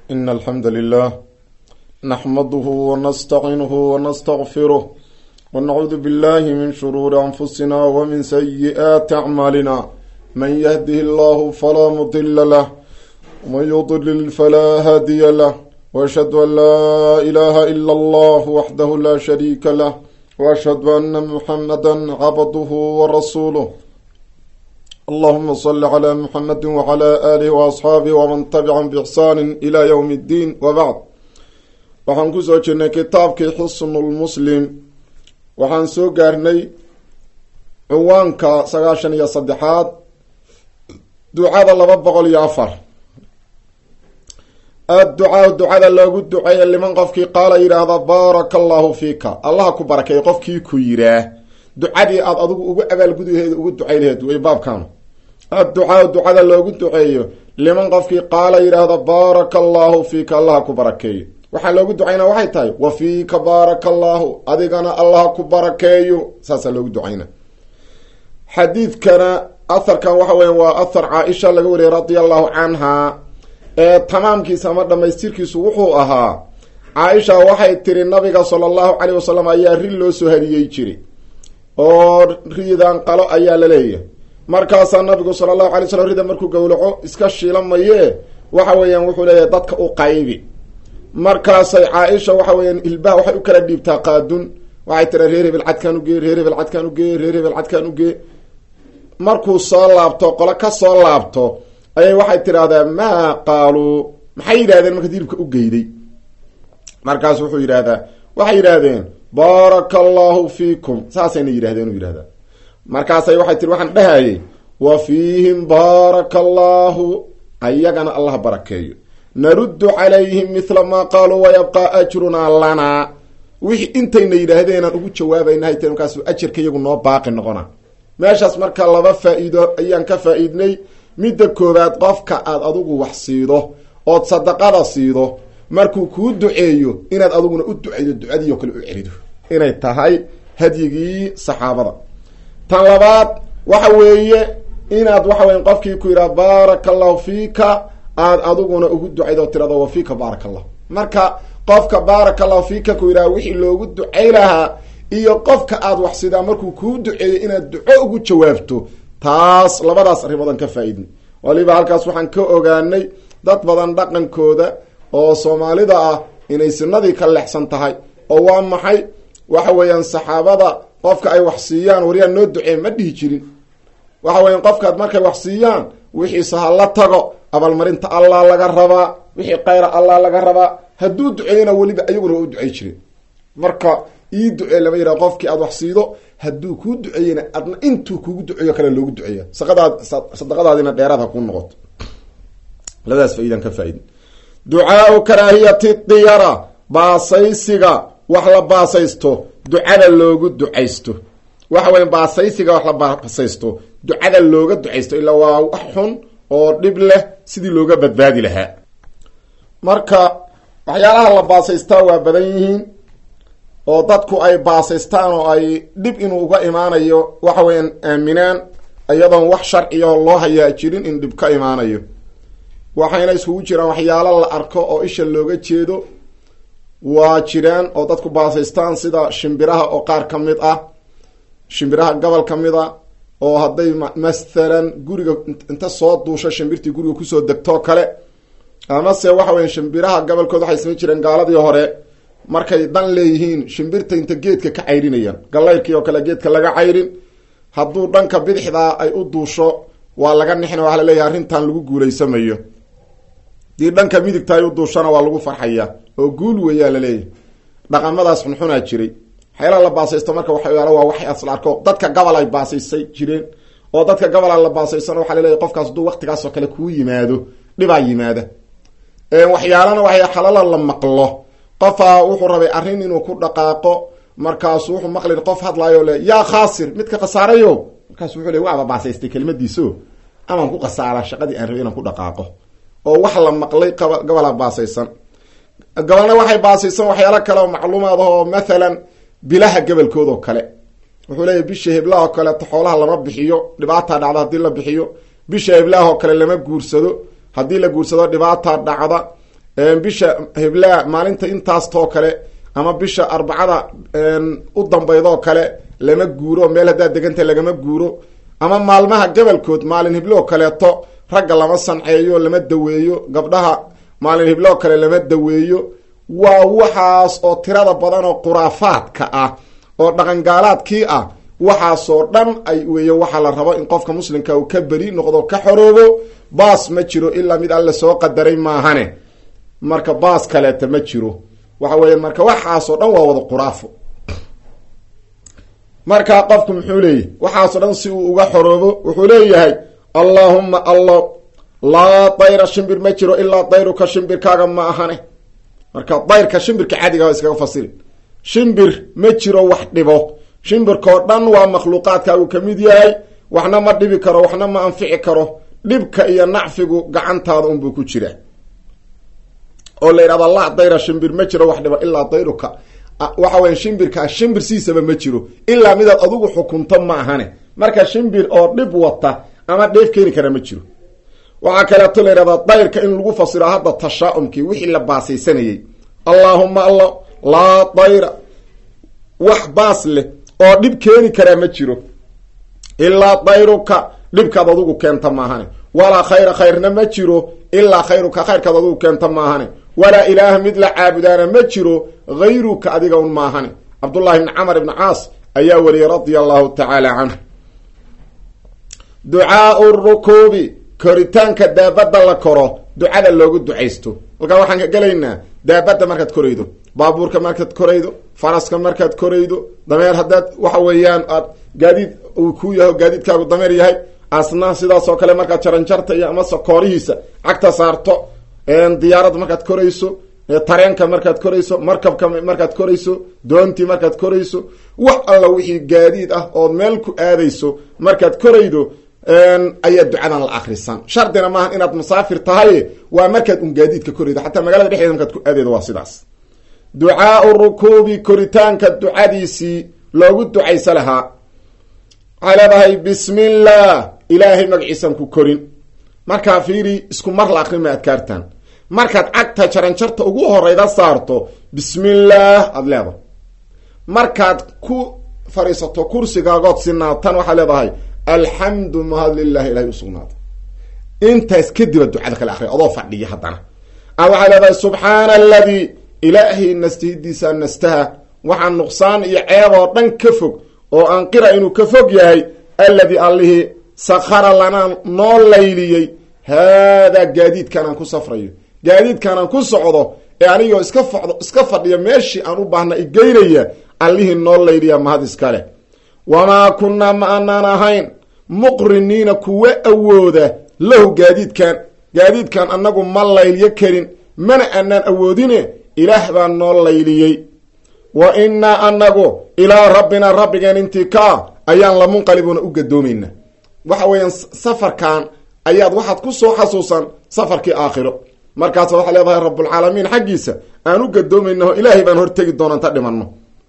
إن الحمد لله نحمده ونستعينه ونستغفره ونعوذ بالله من شرور أنفسنا ومن سيئات أعمالنا من يهده الله فلا مضل له ومن يضلل فلا هادي له وأشهد أن لا إله إلا الله وحده لا شريك له وأشهد أن محمدا عبده ورسوله اللهم صل على محمد وعلى آله وأصحaabihi وman تبعهم بإحsaan إلى yوم الdin وbعd waxaan kusoo jirnay kitaabkii xusn lmuslim waxaan soo gaarnay cinwaanka sagaashan iyo saddexaad ducada laba boqol iyo afar adducaa ducada loogu duceeya liman qofkii qaala yidhaahda baaraka allahu fiika allaha ku barakeeyo qofkii ku yiraa ducadii aada adigu ugu abaalgudi laheed ugu ducay laheed way baabkan adducaa ducada loogu duceeyo liman qofkii qaala yidhaahda baaraka allahu fiika allaha ku barakeeyo waxaa loogu ducaynaa waxay tahay wa fiika baaraka allaahu adigana allaha ku barakeeyo saasaa loogu ducayna xadiidkana aharkan waxa weya waa ahar caaisha laga wariyay radia allahu canha ee tamaamkiisa ama dhamaystirkiisu wuxuu ahaa caaisha waxay tiri nabiga sala allahu caleyh wasalam ayaa ri loo soo hadiyey jiray oo riidan qalo ayaa la leeyahay markaasaa nabigu sala allahu alay slam rida markuu gowlaco iska shiila mayee waxa weeyaan wuxuu leeyahay dadka u qaybi markaasay caaisha waxa weeyaan ilbaha waxay u kala dhiibtaa qaadun waxay tira reer hebel cadkaan ugee reer hebel cadkaan ugee reer hebel cadkaan ugee markuu soo laabto qolo ka soo laabto ayay waxay tidhaahdaa maa qaaluu maxay yidhahdeen marka hilibka u geyday markaas wuxuu yidhaahdaa waxay yidhaahdeen baaraka allahu fiikum saasayna yidhahdeen u yidhahdaa markaasay waxay tiri waxaan dhahayay wa fiihim baaraka allahu ayagana allah barakeeyo naruddu calayhim mithla maa qaaluu wayabqaa ajrunaa lanaa wixii intayna yidhaahdeenaan ugu jawaabayna hayte markaasu ajarka iyagu noo baaqi noqona meeshaas marka laba faa-iido ayaan ka faa-iidnay midda koowaad qofka aad adigu wax siido ood sadaqada siido markuu kuu duceeyo inaad adiguna u duceydo ducadii oo kale u celido inay tahay hadyigii saxaabada tan labaad waxa weeye inaad waxa weya qofkii ku yidhaha baaraka allahu fiika aad adiguna ugu ducaydo tirado wa fiika baaraka allah marka qofka baaraka allahu fiika ku yidhaha wixii loogu ducay lahaa iyo qofka aad wax sidaa markuu kuu duceeyo inaad duco ugu jawaabto taas labadaas arrimoodan ka faa-iidnay waliba halkaas waxaan ka ogaanay dad badan dhaqankooda oo soomaalida ah inay sinadii ka leexsan tahay oo waa maxay waxa weeyaan saxaabada qofka ay wax siiyaan waryaan noo ducee ma dhihi jirin waxa weeyaan qofkaad markay wax siiyaan wixiise ha la tago abaalmarinta allah laga rabaa wixii kayra allah laga rabaa hadduu duceeyana weliba ayaguna waa u ducey jiren marka ii ducee lama yidhaha qofkii aad wax siido hadduu kuu duceeyena adna intuu kugu duceeyo kale loogu duceeya saqadaad sadaqadaadina dheeraad ha kuu noqoto labadaas faidan ka faaid ducaau karaahiyati diyara baasaysiga wax la baasaysto ducada loogu ducaysto waxa weya baasaysiga wax la baasaysto ducada looga ducaysto ilaa waa wax xun oo dhib leh sidii looga badbaadi lahaa marka waxyaalaha la baasaystaa waa badan yihiin oo dadku ay baasaystaan oo ay dhib inuu uga imaanayo waxa weeyaan aaminaan iyadoon wax sharciyaho loo hayaa jirin in dhib ka imaanayo waxayna iskugu jiraan waxyaalo la arko oo isha looga jeedo waa jiraan oo dadku baasaystaan sida shimbiraha oo qaar ka mid ah shimbiraha gobol ka mid a oo hadday mathalan guriga inta soo duusho shimbirtii guriga kusoo degtoo kale amase waxa weya shimbiraha gobolkood waxay samayn jireen gaaladii hore markay dan leeyihiin shimbirta inta geedka ka cayrinayaan gallayrkii oo kale geedka laga cayrin hadduu dhanka bidixdaa ay u duusho waa laga nixin waxaa laleeyahay arrintan lagu guulaysamayo dii dhanka midigta ay u duushona waa lagu farxaya oo guul weeyaa laleeyahay dhaqamadaas xunxunaa jiray waxyaalaha la baasaysto marka waxyaala waa waxay asla arko dadka gobol ay baasaysay jireen oo dadka gobola la baasaysana waxaa laleeyahy qofkaas hadduu waqtigaasoo kale kuu yimaado dhibaa yimaada waxyaalana waxay xalala la maqlo qofaa wuxuu rabay arrin inuu ku dhaqaaqo markaasu wuxuu maqlin qof hadlaayo le yaa khaasir midka khasaarayo markaasu wuxuu le waaba baasaystay kelimadiiso amaan ku khasaara shaqadii aan rabay inaan ku dhaqaaqo oo wax la maqlay gobola baasaysan gobolna waxay baasaysan waxyaalo kale oo macluumaad oo mathalan bilaha gobolkoodao kale wuxuu leeyahy bisha heblaha oo kaleeto xoolaha lama bixiyo dhibaataa dhacda haddii la bixiyo bisha heblaha oo kale lama guursado haddii la guursado dhibaataa dhacda bisha heblaa maalinta intaastoo kale ama bisha arbacada u dambaydoo kale lama guuro meel haddaad deganta lagama guuro ama maalmaha gabalkood maalin hibloo kaleeto ragga lama sanceeyo lama daweeyo gabdhaha maalin hibloo kale lama daweeyo waa waxaas oo tirada badan oo khuraafaadka ah oo dhaqangaalaadkii ah waxaasoo dhan ay weeye waxaa la rabo in qofka muslimka uu ka beri noqdo ka xoroobo baas ma jiro ilaa mid alle soo qadaray maahane marka baas kaleeta ma jiro waxa weya marka waxaasoo dhan waa wada khuraafo marka qofku muxuu leeyahy waxaasoo dhan si uu uga xoroobo wuxuu leeyahay allaahumma allo laa dayra shimbir ma jiro ilaa dayruka shimbirkaaga ma ahane marka dayrka shimbirka caadiga waa iskaga fasirin shimbir ma jiro wax dhibo shimbirkao dhan waa makhluuqaadka uu ka mid yahay waxna ma dhibi karo waxna ma anfici karo dhibka iyo nacfigu gacantaada unbuu ku jiraa oo la yidhahda la dayra shimbir ma jiro wax dhibo ilaa dayruka waxa weya shimbirkaa shimbir siisaba ma jiro ilaa midaad adugu xukunto ma ahane marka shimbir oo dhib wata ama dheef keeni kara ma jiro waxaa kaleeto la yidhahdaa dayrka in lagu fasiro hadda tashaa-umkii wixii la baasaysanayey allaahuma alla laa dayra wax baas leh oo dhib keeni karaa ma jiro ilaa dayruka dhibkaad adugu keenta maahane walaa khayra khayrna ma jiro ilaa khayruka khayrkaad adugu keenta maahane walaa ilaaha mid la caabudaana ma jiro hayruka adiga un maahane cabdullahi bni camar ibni caas ayaa wariyey radia allahu tacaala canhu ducaau rukuubi koritaanka daabadda la koro ducada loogu ducaysto halkaa waxaan ka gelaynaa daabadda markaad koraydo baabuurka markaad koraydo faraska markaad koraydo dameer haddaad waxa weeyaan aad gaadiid uu ku yahay gaadiidkaagu dameer yahay asna sidaasoo kale markaad jaranjarta iyo amase koorihiisa cagta saarto diyaarada markaad korayso tareenka markaad korayso markabka markaad korayso doontii markaad korayso wax alla wixii gaadiid ah ood meel ku aadayso markaad koraydo ayaa ducadan la akrisan shardina maaha inaad musaafir tahay waa markaad un gaadiidka koraydo xataa magaalada dhexdeeda markaad ku aadaydo waa sidaas ducaau rukuubi koritaanka ducadiisii loogu ducaysa lahaa waxay leedahay bismi llah ilaahay magaciisan ku korin markaa fiiri isku mar la akrima adkaartan markaad cagta jaranjarta ugu horeyda saarto bismillaah aada leedahay markaad ku fadhiisato kursigaagood sinaatan waxaad leedahay alxamdu mahad lilahi ilahay usugnaada intaas kadiba ducada kale akriya adoo fadhiya haddana a waxaad leedahay subxaana aladii ilaahay nastihidiisa nastaha waxaa nuqsaan iyo ceeb oo dhan ka fog oo aan qira inuu ka fog yahay alladii allihii sakhara lanaa noo layliyey haadaa gaadiidkan aan ku safrayo gaadiidkan aan ku socdo ee anigoo iska fado iska fadhiya meeshii aan u baahna igeynaya allihii noo layliya mahad iskale wamaa kunnaa ma aanaan ahayn muqriniina kuwa awooda lahu gaadiidkan gaadiidkan annagu ma laylyo karin mana aanaan awoodine ilaah baa noo layliyey wa innaa annagu ilaa rabbina rabbigeen intii kaa ayaan lamunqalibuuna u gadoomayna waxa weeyaan safarkan ayaad waxaad ku soo xasuusan safarkii aakhiro markaas waxaa leedahay rabbulcaalamiin xaggiisa aan u gadoomaynaho ilaahay baan hortegi doona inta dhimanno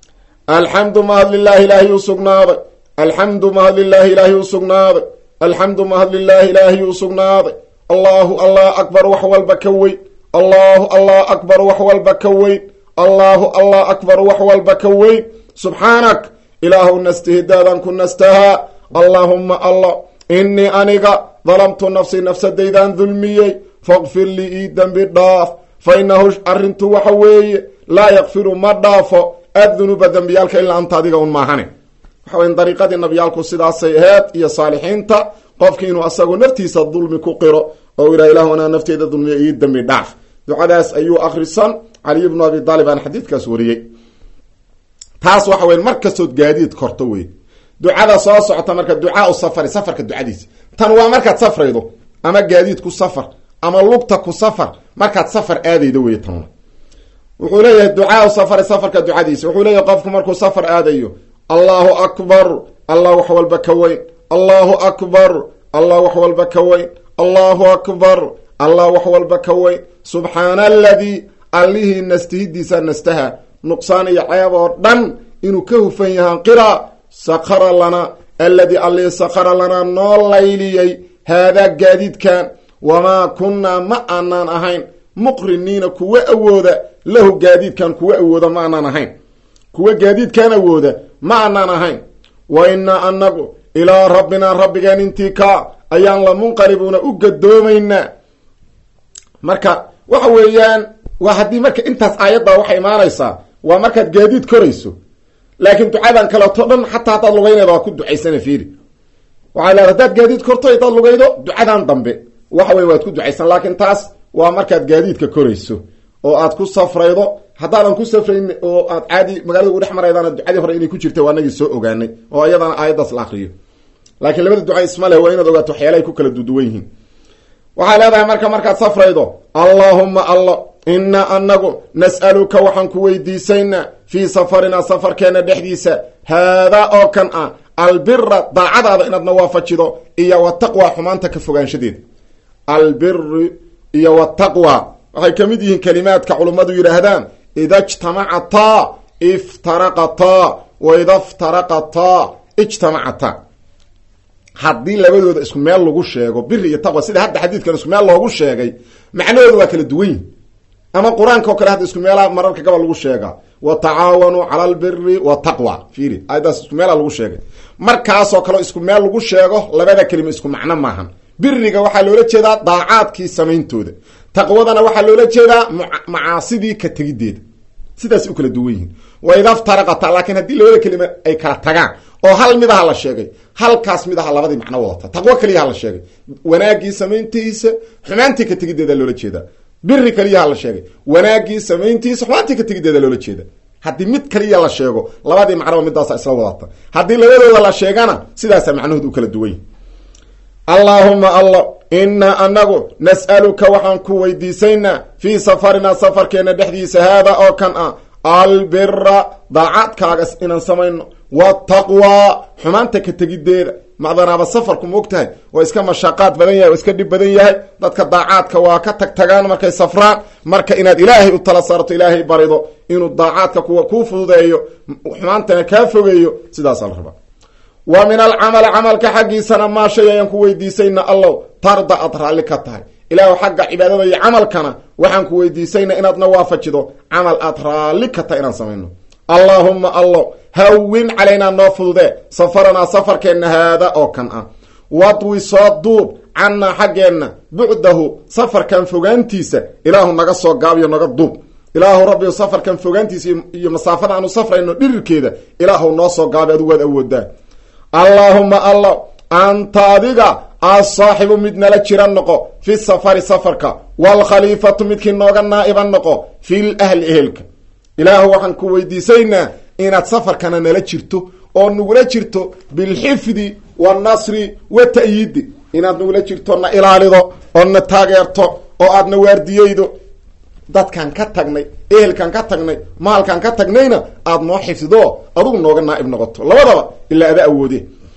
alxamdu mahad lilaahi ilaahay u sugnaaday alxamdu mahad lilaahi ilaahay u sugnaaday alxamdu mahad lilaahi ilaahay u sugnaaday allaahu allah akbar wax walba ka weyn allaahu allah akbar wax walba ka weyn allaahu allah akbar wax walba ka weyn subxaanak ilaahu nastihidaadaan ku nastahaa allaahumma allah innii aniga dalamtu nafsii nafsadaydaan dulmiyey faqfir lii ii dembi dhaaf fa inahu arrintu waxa weeye laa yakfiru ma dhaafo addunuuba dembiyaalka ilaa anta adiga un maahane waxa weya dariiqadii nabiyaalku sidaasay aheed iyo saalixiinta qofki inuu asagu naftiisa dulmi ku qiro oo ilah ilahu anaa nafteyda dulmiya ii dembi dhaaf ducadaas ayuu akrisan caliy bnu abi daalib aan xadiidkaas wariyey taas waxa weya mar kastood gaadiid korto wey ducada soo socota marka ducaau safari safarka ducadiisa tan waa markaad safraydo ama gaadiid ku safar ama lugta ku safar markaad safar aadaydo wey tanuna wuxuu leeyahay ducaau safari safarka ducadiisa wuxuu leeyahay qofku markuu safar aadayo allahu akbar allah wax walba ka weyn allahu akbar allah wax walba ka weyn allahu akbar allah wax walba ka weyn subxaana aladii allihii nastihidiisa nastaha nuqsaan iyo ceeb oo dhan inuu ka hufan yahaan qira sakara lana alladii allihii sakara lanaa noo layliyey haadaa gaadiidkan wamaa kunnaa ma aanaan ahayn muqriniina kuwa awooda lahu gaadiidkan kuwa awooda ma aanaan ahayn kuwa gaadiidkan awooda ma aanaan ahayn wa innaa anagu ilaa rabbinaa rabbigeen intii kaa ayaan la munqalibuuna u gadoomaynaa marka waxa weeyaan waa haddii marka intaas aayadda waxay imaanaysaa waa markaad gaadiid korayso laakiin ducadan kaleeto dhan xataa haddaad lugaynayda waa ku ducaysana fiiri waxaa leeda hadaad gaadiid korto hadaad lugaydo ducadan dambe waxa wey waad ku ducaysan laakiin taas waa markaad gaadiidka korayso oo aad ku safraydo haddaadan ku safrayn oo aad caadi magaalada ugu dhex maraydana ducadii hore inay ku jirta waa nagii soo ogaanay oo iyadana aayaddaas la akriyo laakiin labada duca isma leh waa inaad ogaato waxyaalahay ku kala duduwan yihiin waxay leedahay marka markaad safraydo allaahumma allo inaa anagu nas'aluka waxaan ku weydiisaynaa fii safarinaa safarkeena dhexdiisa haadaa oo kan ah albira daacadaada inaadna waafajido iyo wataqwa xumaanta ka fogaanshadeeda albiri iyo wataqwa waxay ka mid yihiin kelimaadka culummadu yidhaahdaan ida ijtamacataa iftaraqataa wa ida iftaraqataa ijtamacataa haddii labadooda isku meel lagu sheego biri iyo taqwa sida hadda xadiidkan isku meel loogu sheegay macnahooda waa kala duwan yihin ama qur-aanka oo kale hadda isku meelaa mararka gabal lagu sheegaa wa tacaawanuu cala albiri wataqwa fiiri aayaddaas isku meelaa lagu sheegay markaasoo kaleo isku meel lagu sheego labada kelima isku macno maahan biriga waxaa loola jeedaa daacaadkii samayntooda taqwadana waxaa loola jeedaa macaasidii ka tegideeda sidaas u kala duwan yihiin wa idaftaraqata laakiin haddii labada kelima ay kala tagaan oo hal mid aha la sheegay halkaas mid aha labadii macno wadata taqwo keliyaha la sheegay wanaagii samayntiisa xumaantii ka tegideeda loola jeedaa biri keliyaha la sheegay wanaagii samayntiisa xumaantii ka tegideeda loola jeeda haddii mid kaliya la sheego labadii macnoba midaasa isla wadata haddii labadooda la sheegana sidaasa macnahood u kala duwan yihin allaahuma alla inaa anagu nas'aluka waxaan ku weydiisaynaa fii safarinaa safarkeena dhexdiisa haada oo kan ah albira daacadkaaga inaan samayno wataqwa xumaanta ka tegideeda macdanaaba safarku ma og tahay waa iska mashaqaad badan yahay waa iska dhib badan yahay dadka daacaadka waa ka tag tagaan markay safraan marka inaad ilaahay u tala saarto ilaahay barido inuu daacaadka kuwa kuu fududeeyo xumaantana kaa fogeeyo sidaasa la rabaa wa min alcamali camalka xaggiisana maa shay ayaan ku weydiisayna allow tarda aad raalli ka tahay ilaahu xagga cibaadada iyo camalkana waxaan ku weydiisayna inaadna waafajido camal aad raalli ka tahay inaan samayno allaahumma allow hawin calaynaa noo fududee safaranaa safarkeenna haada oo kan ah wadwi soo duub cannaa xaggeenna bucdahu safarkan fogaantiisa ilaahu naga soo gaabiyo naga duub ilaahu rabbiu safarkan fogaantiisa iyo masaafada aanu safrayno dhirirkeeda ilaahu noo soo gaabi adigu waad awoodaa allaahumma allow anta adiga asaaxibu mid nala jira noqo fi safari safarka waalkhaliifatu midkii nooga naa'iban noqo fil ahli ehelka ilaahu waxaan ku weydiisaynaa inaad safarkana nala jirto oo nagula jirto bilxifdi waannasri wa ta'yiidi inaad nagula jirto na ilaalido oo na taageerto oo aadna waardiyeydo dadkan ka tagnay ehelkan ka tagnay maalkan ka tagnayna aada noo xifdido adugu nooga naaib noqoto labadaba ilaa ada awoode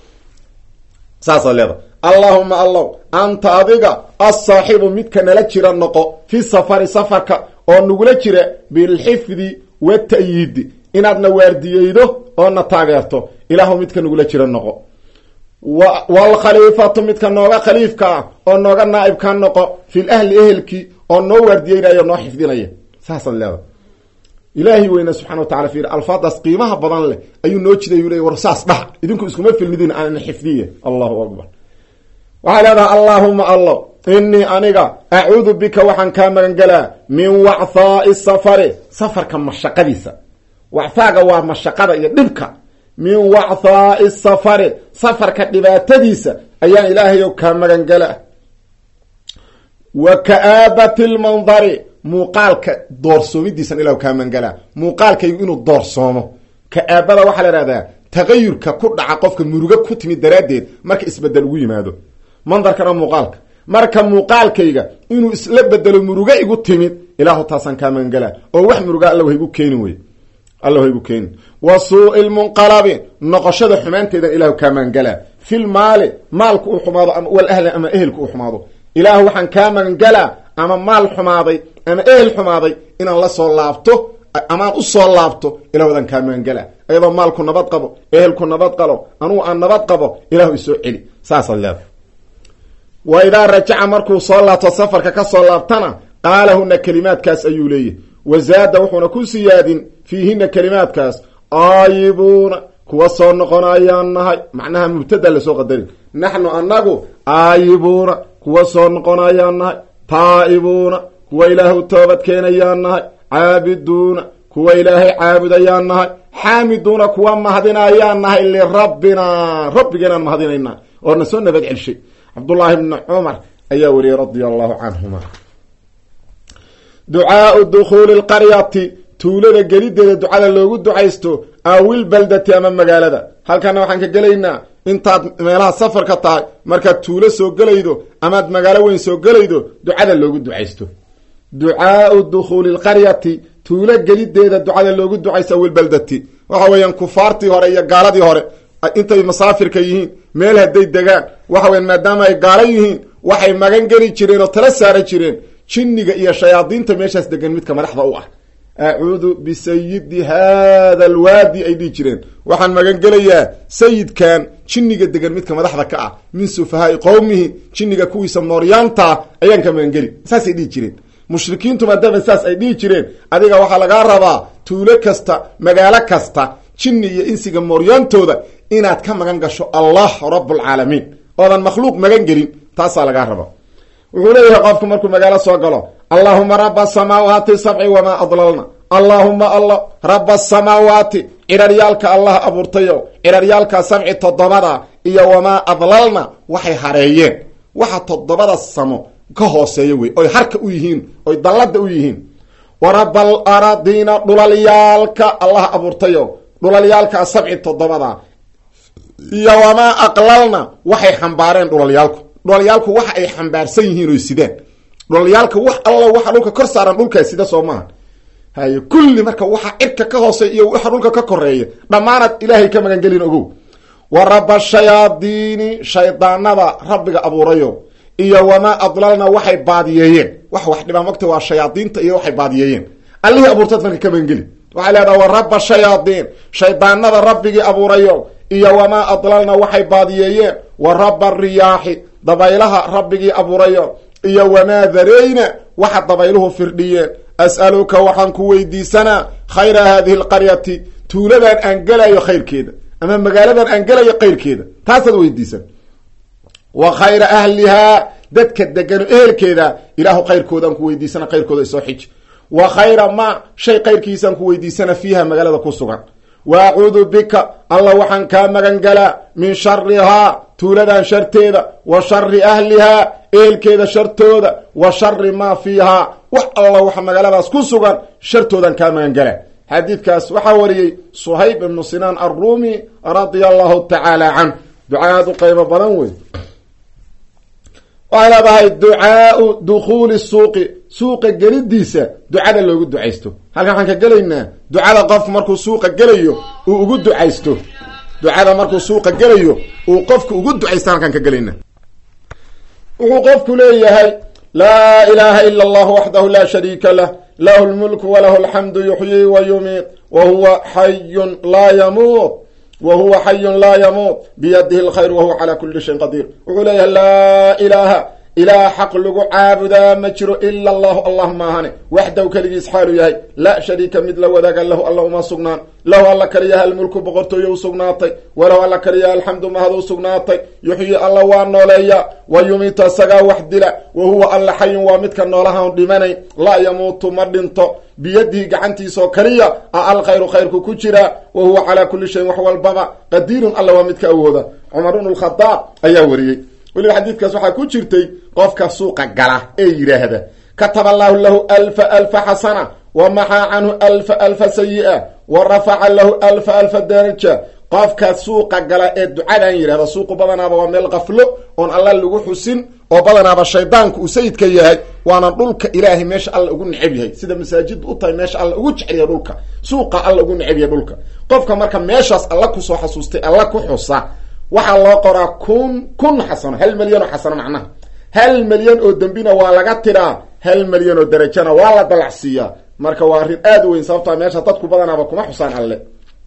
saasaad leeda allaahuma allow anta adiga asaaxibu midka nala jira noqo fi safari safarka oo nagula jira bilxifdi wa ta'yiidi inaadna waardiyeydo oo na taageerto ilaahu midka nagula jira noqo waalkhaliifatu midka nooga khaliifka ah oo nooga naaibka noqo fil ahli ehelkii oo noo waardiyeynaya noo xifdinaya saasaad leeda ilaahay weyna subxana wa tacala fiir alfaadaas qiimaha badan leh ayuu noo jiday yuu le war saas dhah idinku iskuma filmidin aan xifdiye allahu akbar waxay leedahay allaahuma allo inii aniga acuudu bika waxaan kaa magangelaa min wacthaai safari safarka mashaqadiisa wacthaaga waa mashaqada iyo dhibka min wacthaai safari safarka dhibaatadiisa ayaan ilaahayow kaa magangelaa wa ka'aabati lmandari muuqaalka doorsoomidiisan ilahu kaa magangelaa muuqaalkaygu inuu doorsoomo ka'aabada waxaa la ihahdaa tagayurka ku dhaca qofka murugo ku timid daraaddeed marka isbedel ugu yimaado mandarkana muuqaalka marka muuqaalkayga inuu isla bedelo murugo igu timid ilaahu taasaan kaa magangelaa oo wax muruga alla haygu keenin wey alla haygu keenin wa suu'i lmunqalabi noqoshada xumaanteedan ilahu kaa magangelaa fil maali maalku uu xumaado ama wal ahli ama ehelku uu xumaado ilaahu waxaan kaa magangelaa ama maal xumaaday ama ehel xumaaday inaan la soo laabto amaan u soo laabto ilahu adaan kaa magangelaa iyadoo maalku nabad qabo ehelku nabad qalo anugu aan nabad qabo ilahu isoo celi saasaad leeda wa idaa rajaca markuu soo laabto safarka ka soo laabtana qaalahuna kelimaadkaas ayuu leeyahy wazaada wuxuuna ku siyaadin fiihina kelimaadkaas aayibuuna kuwa soo noqonayaan nahay macnaha mubtada lasoo qadarin naxnu anagu aayibuuna kuwa soo noqonayaan nahay taa'ibuuna kuwa ilaahay u toobad keenayaan nahay caabiduuna kuwa ilaahay caabudayaan nahay xaamiduuna kuwa mahadinayaan nahay lirabbina rabbigeenaan mahadinayna oo na soo nabad celshay cabdullaahi bni cumar ayaa wariyey radia allahu canhuma ducaau dukhuuli lqaryati tuulada gelideeda ducada loogu ducaysto awil baldati ama magaalada halkana waxaan ka gelaynaa intaad meelaha safarka tahay markaad tuulo soo gelaydo amaad magaalo weyn soo gelaydo ducada loogu ducaysto ducaau dukhuuli lqaryati tuulo gelideeda ducada loogu ducaysto awil baldati waxa weeyaan kufaartii hore iyo gaaladii hore intay masaafirka yihiin meel hadday degaan waxa weyan maadaama ay gaalo yihiin waxay magan geli jireen oo tala saara jireen jinniga iyo shayaadiinta meeshaas degan midka madaxda u ah acuudu bisayidi hada alwaadi ay dhihi jireen waxaan magan gelayaa sayidkan jinniga degan midka madaxda ka ah min sufahaai qowmihi jinniga kuwiisa mooryaanta ayaan ka magangeli saasay dhihi jireen mushrikiintu maadaama saas ay dhihi jireen adiga waxaa lagaa rabaa tuulo kasta magaalo kasta jinni iyo insiga mooryaantooda inaad ka magan gasho allah rablcaalamiin oodan makhluuq magan gelin taasaa lagaa rabaa wuxuu leeyahay qofku markuu magaalo soo galo allahuma raba asamaawaati sabci wamaa adlalna allaahuma alla raba asamaawaati ciraryaalka allah abuurtayo ciraryaalka sabci toddobada iyo wamaa adlalna waxay hareeyeen waxa toddobada samo ka hooseeya wey oy harka u yihiin oy dallada u yihiin wa raba al aradiina dhulalyaalka allah abuurtayo dhulalyaalka sabci toddobada iyo wamaa aqlalna waxay xambaareen dhulalyaalku dhulalyaalku waxa ay xambaarsan yihiin oy sidaan dhulalyaalka wax alla waxa dhulka kor saaran dhulkaa sida soo maaha haye kulli marka waxa cirka ka hoosey iyo waxa dhulka ka koreeya dhammaanaad ilaahay ka magangelin ogow wa raba shayaadiini shaydaanada rabbiga abuurayo iyo wamaa adlalna waxay baadiyeeyeen wax wax dhibaa mogta waa shayaadiinta iyo waxay baadiyeeyeen allihii abuurtaad marka ka magangeli waxay leedaha wa raba shayaadiin shaydaanada rabbigii abuurayo iyo wamaa adlalna waxay baadiyeeyeen wa raba riyaaxi dabaylaha rabbigii abuurayo iyo wamaa dareyna waxa dabayluhu firdhiyeen as'aluka waxaan ku weydiisanaa khayra haadihi alqaryati tuuladan aan gelayo khayrkeeda ama magaaladan aan gelayo kayrkeeda taasaad weydiisan wa khayra ahlihaa dadka degano ehelkeeda ilaahu khayrkoodaan ku weydiisana khayrkooda isoo xij wa khayra ma shay kayrkiisaan ku weydiisana fiiha magaalada ku sugan wa acuudu bika alla waxaan kaa magan galaa min sharihaa tuuladan sharteeda wa shari ahlihaa ehelkeeda shartooda wa shari maa fiihaa wax alla waxa magaaladaas ku sugan shartoodan kaa magan galaa xadiidkaas waxaa wariyey suhayb ibnu sinaan arruumi radia allahu tacaala canh ducaad u qaybo badan wey waxay leedahay ducaau dukhuuli suuqi suuqa gelidiisa ducada loogu ducaysto halkan waxaan ka gelaynaa ducada qof markuu suuqa gelayo uu ugu ducaysto ducada markuu suuqa gelayo uu qofku ugu ducaysto halkaan ka gelaynaa wuxuu qofku leeyahay laa ilaha ila allah waxdahu laa shariika lah lahu lmulku walahu alxamdu yuxyii wa yumiit wa huwa xayun laa yamuut wa huwa xayun laa yamuut biyadihi lkhayr wa huwa calaa kuli shayin qadiir wuxuu leeyahay laa ilaaha ilaah xaq lagu caabudaa ma jiro ila allahu allah maahane waxdaw keligiis xaalu yahay laa shariika mid la wadaaga lahu alla uma sugnaan lahu alla kaliyaha almulku boqortooyo u sugnaatay walahu alla kaliyaha alxamdu mahad u sugnaatay yuxyi alla waa nooleeya wa yumiitu asagaa wax dila wa huwa alla xayun waa midka noolahaan dhimanayn laa yamuutu ma dhinto biyadihi gacantiisaoo kaliya a alkhayru khayrku ku jiraa wa huwa calaa kuli shayin wax walbaba qadiirun alla waa midka awooda cumar bnu lkhadaab ayaa wariyey weliba xadiidkaas waxaa ku jirtay qofka suuqa gala ee yidhaahda kataba allahu lahu alfa alfa xasana wa maxaa canhu alfa alfa sayi-a wa rafaca lahu alfa alfa daraja qofka suuqa gala ee ducadan yidhahda suuqu badanaaba waa meel qaflo oon alla lagu xusin oo badanaaba shaydaanku uu sayidka yahay waana dhulka ilaahay meesha alla ugu necab yahay sida masaajid u tahay meesha alla ugu jecel dhulka suuqa alla ugu necab yahay dhulka qofka marka meeshaas alla kusoo xasuustay alla ku xusa waxaa loo qoraa kun kun xasano hal milyan oo xasano macnaha hal milyan oo dembina waa laga tiraa hal milyan oo darajana waa la dalacsiiyaa marka waa arrin aada u weyn sababtaa meesha dadku badanaaba kuma xusaan alle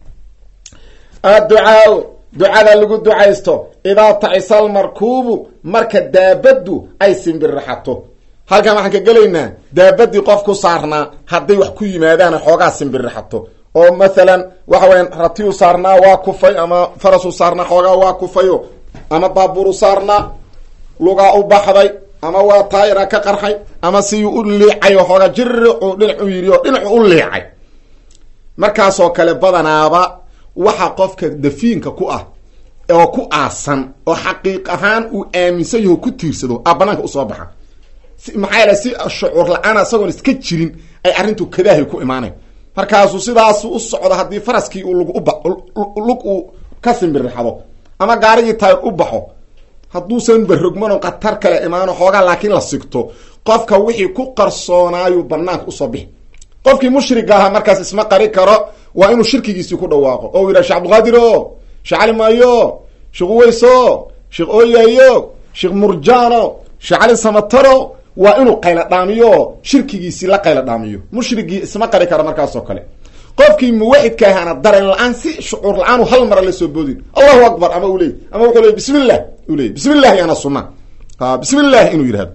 adducaau ducada lagu ducaysto idaa tacisal markuubu marka daabaddu ay simbirraxato halkan waxaan ka gelaynaa daabadii qof ku saarnaa hadday wax ku yimaadaan xoogaa simbirixato oo mathalan waxa weyan ratiyu saarnaa waa kufay ama farasu saarnaa xoogaa waa kufayo ama baaburu saarnaa lugaa u baxday ama waa taayira ka qarxay ama siyuu u liicay oo xoogaa jiricu dhinac u yidhi oo dhinacu u liicay markaasoo kale badanaaba waxa qofka dafiinka ku ah oo ku aasan oo xaqiiq ahaan uu aaminsan yaho ku tiirsado a banaanka usoo baxa maxaa yaele si shucuur la-aan isagoon iska jirin ay arrintu kadaahay ku imaanayn markaasuu sidaasu u socdo haddii faraskii uu lug uba lug uu ka simbirixdo ama gaarigii taayir u baxo hadduusan barogmano khatar kale imaano xoogaa laakiin la sigto qofka wixii ku qarsoonaayu banaanka usoo bixi qofkii mushriga ahaa markaas isma qari karo waa inuu shirkigiisii ku dhawaaqo oo u yidhaha sheh abdulqaadir o sheekh cali maayo sheekh uweyso sheekh ooyayo sheekh murjano sheekh cali samataro waa inuu qayla dhaamiyo shirkigiisii la qayla dhaamiyo mushrigii isma qari karo markaasoo kale qofkii muwaxidka ahaana dareen la-aan si shucuur la-aan hal mara la soo boodin allahu akbar ama u leey ama wuxuu leey bismi llah u leey bismi llahi ana suna a bismi llahi inuu yidhahdo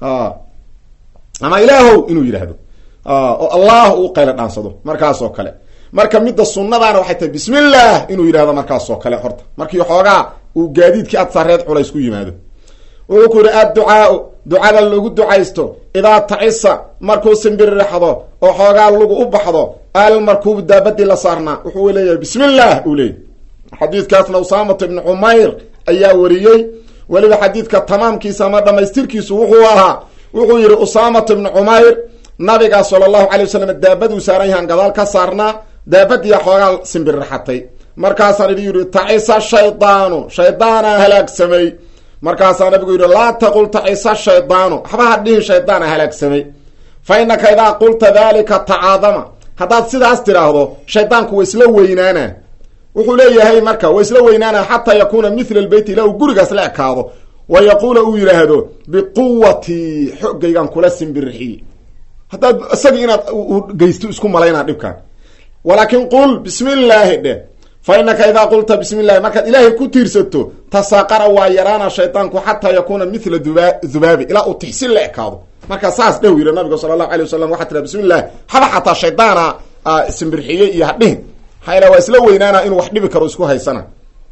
ama ilaahow inuu yidhaahdo oo allah uu qayla dhaansado markaasoo kale marka midda sunnadaana waxay tahay bismi llah inuu yidhahdo markaasoo kale horta markii xoogaa uu gaadiidkii ad sareed culays ku yimaado wuxuu ku yihi adducaau ducada lagu ducaysto idaa tacisa markuu simbiriraxdo oo xoogaa lagu u baxdo almarkuub daabadii la saarnaa wuxuu leeyahay bismi llah uu leeyay xadiidkaasna usaamatu ibni cumayr ayaa wariyey weliba xadiidka tamaamkiisa ama dhamaystirkiisu wuxuu ahaa wuxuu yihi usaamatu ibni cumayr nabiga sala allahu calay wasalam daabaduu saaran yahaan gadaal ka saarnaa daabadiia xoogaa simbiriraxatay markaasaa nabi yihi tacisa shaydaanu shaydaanaa halaagsamay markaasaa nabigu yidhi laa taqul tacisa shaydaanu waxba ha dhihin shaydaana halaagsamay fa innaka idaa qulta dalika tacaadama haddaad sidaas tidhaahdo shaydaanku wa isla weynaana wuxuu leeyahay marka wa isla weynaana xataa yakuuna mithla lbeyt ilaa uu gurigaas la ekaado wa yaquula uu yidhaahdo biquwatii xoggaygan kula simbirixiy haddaad isagii inaad geysto isku malaynaa dhibkaan walaakin qul bismi illaahi dheh fa innaka idaa qulta bismi llahi markaad ilaahay ku tiirsato tasaaqara waa yaraana shaydaanku xataa yakuuna mithla duba dubaabi ilaa uu tixsin la ekaado markaa saas dheh yidhi nabiga sala allahu alay wasalam waxaa tiraa bismi llahi haba xataa shaydaana simbirxiyey iyo hadhihin maxaa waa isla weynaana inuu wax dhibi karo isku haysana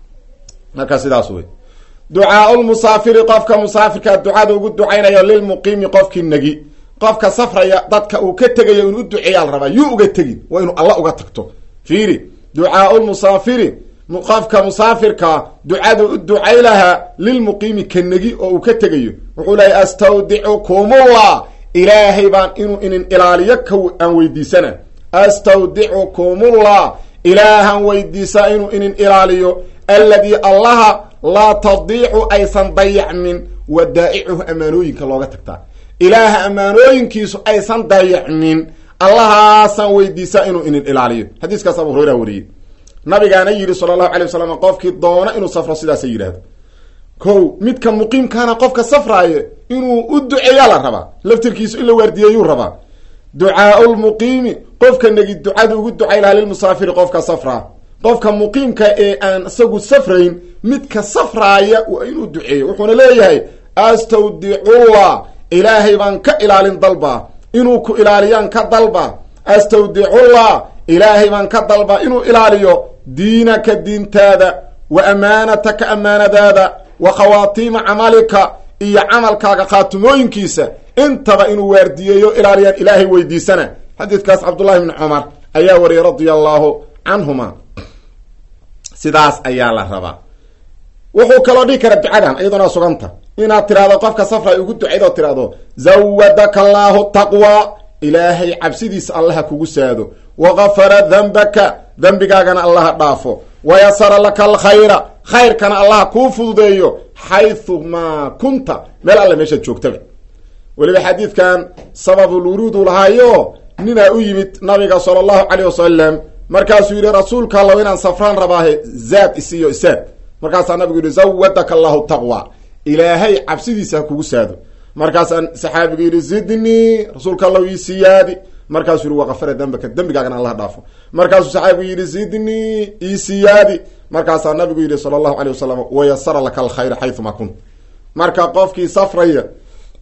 marka sidaas wey ducaau lmusaafiri qofka musaafirkaa ducada ugu ducaynayo lilmuqiimi qofkii negi qofka safraya dadka uu ka tegayo inuu u duceeyaa la rabaa yuu uga tegin waa inuu alla uga tagto fiiri ducaau lmusaafiri qofka musaafirkaa ducada u ducay lahaa lilmuqiimi ka negi oo uu ka tegayo wuxuu lehay astawdicukumullah ilaahay baan inuu inin ilaaliyo ka aan weydiisana astawdicukumullah ilaahan weydiisaa inuu inin ilaaliyo alladii allaha laa tadiicu aysan dayacmin wadaa'icuhu ammaanooyinka looga tagtaa ilaaha ammaanooyinkiisu aysan dayacmin allahaasaan weydiisaa inuu inin ilaaliyo xadiiskaas abu hureyra wariyey nabigaana yidhi sala allahu alay wasalam qofkii doona inuu safro sidaasa yidhaahdo ko midka muqiimkaana qofka safraayo inuu u duceeyaa la rabaa laftirkiisu in la waardiyeeyuu rabaa ducaau lmuqiimi qofka negi ducada ugu ducay lahaa lilmusaafiri qofka safraa qofka muqiimka ee aan isagu safrayn midka safraaya waa inuu duceeyo wuxuuna leeyahay astawdicullah ilaahay baan ka ilaalin dalbaa inuu ku ilaaliyaan ka dalba astawdicullah ilaahay baan ka dalbaa inuu ilaaliyo diinaka diintaada wa amaanataka amaanadaada wa khawaatiima camalika iyo camalkaaga khaatimooyinkiisa intaba inuu waardiyeeyo ilaaliyaan ilaahay weydiisana xadiidkaas cabdullahi bni cumar ayaa wariyay radia allahu canhuma sidaas ayaa la rabaa wuxuu kaloo dhihi kara ducadan iyaduna suganta inaad tirahdo qofka safra ugu ducayd oo tirahdo zawadaka allaahu taqwa ilaahay cabsidiisa allaha kugu saado wagafara dambaka dembigaagana allaha dhaafo wayasara laka alkhayra khayrkana allaha kuu fududeeyo xaysu maa kunta meel alle meeshaad joogtaba weliba xadiidkan sababulwuruudu lahaayo ninaa u yimid nabiga sala allahu caleyh wasalam markaasuu yidhi rasuulka allow inaan safraan rabaahe zaad isiiyo isaad markaasaa nabigu yidhi zawadaka allahu taqwa ilaahay cabsidiisa ha kugu saado markaasaa saxaabigu yidhi zidnii rasuulka allow ii siyaadi markaasuu yihi waqafara dambaka dembigaagana allah dhaafo markaasuu saxaabigu yidhi zidnii ii siyaadi markaasaa nabigu yidhi sala allahu caleyh wasalam wayasara laka alkhayra xayumaa kunt marka qofkii safraya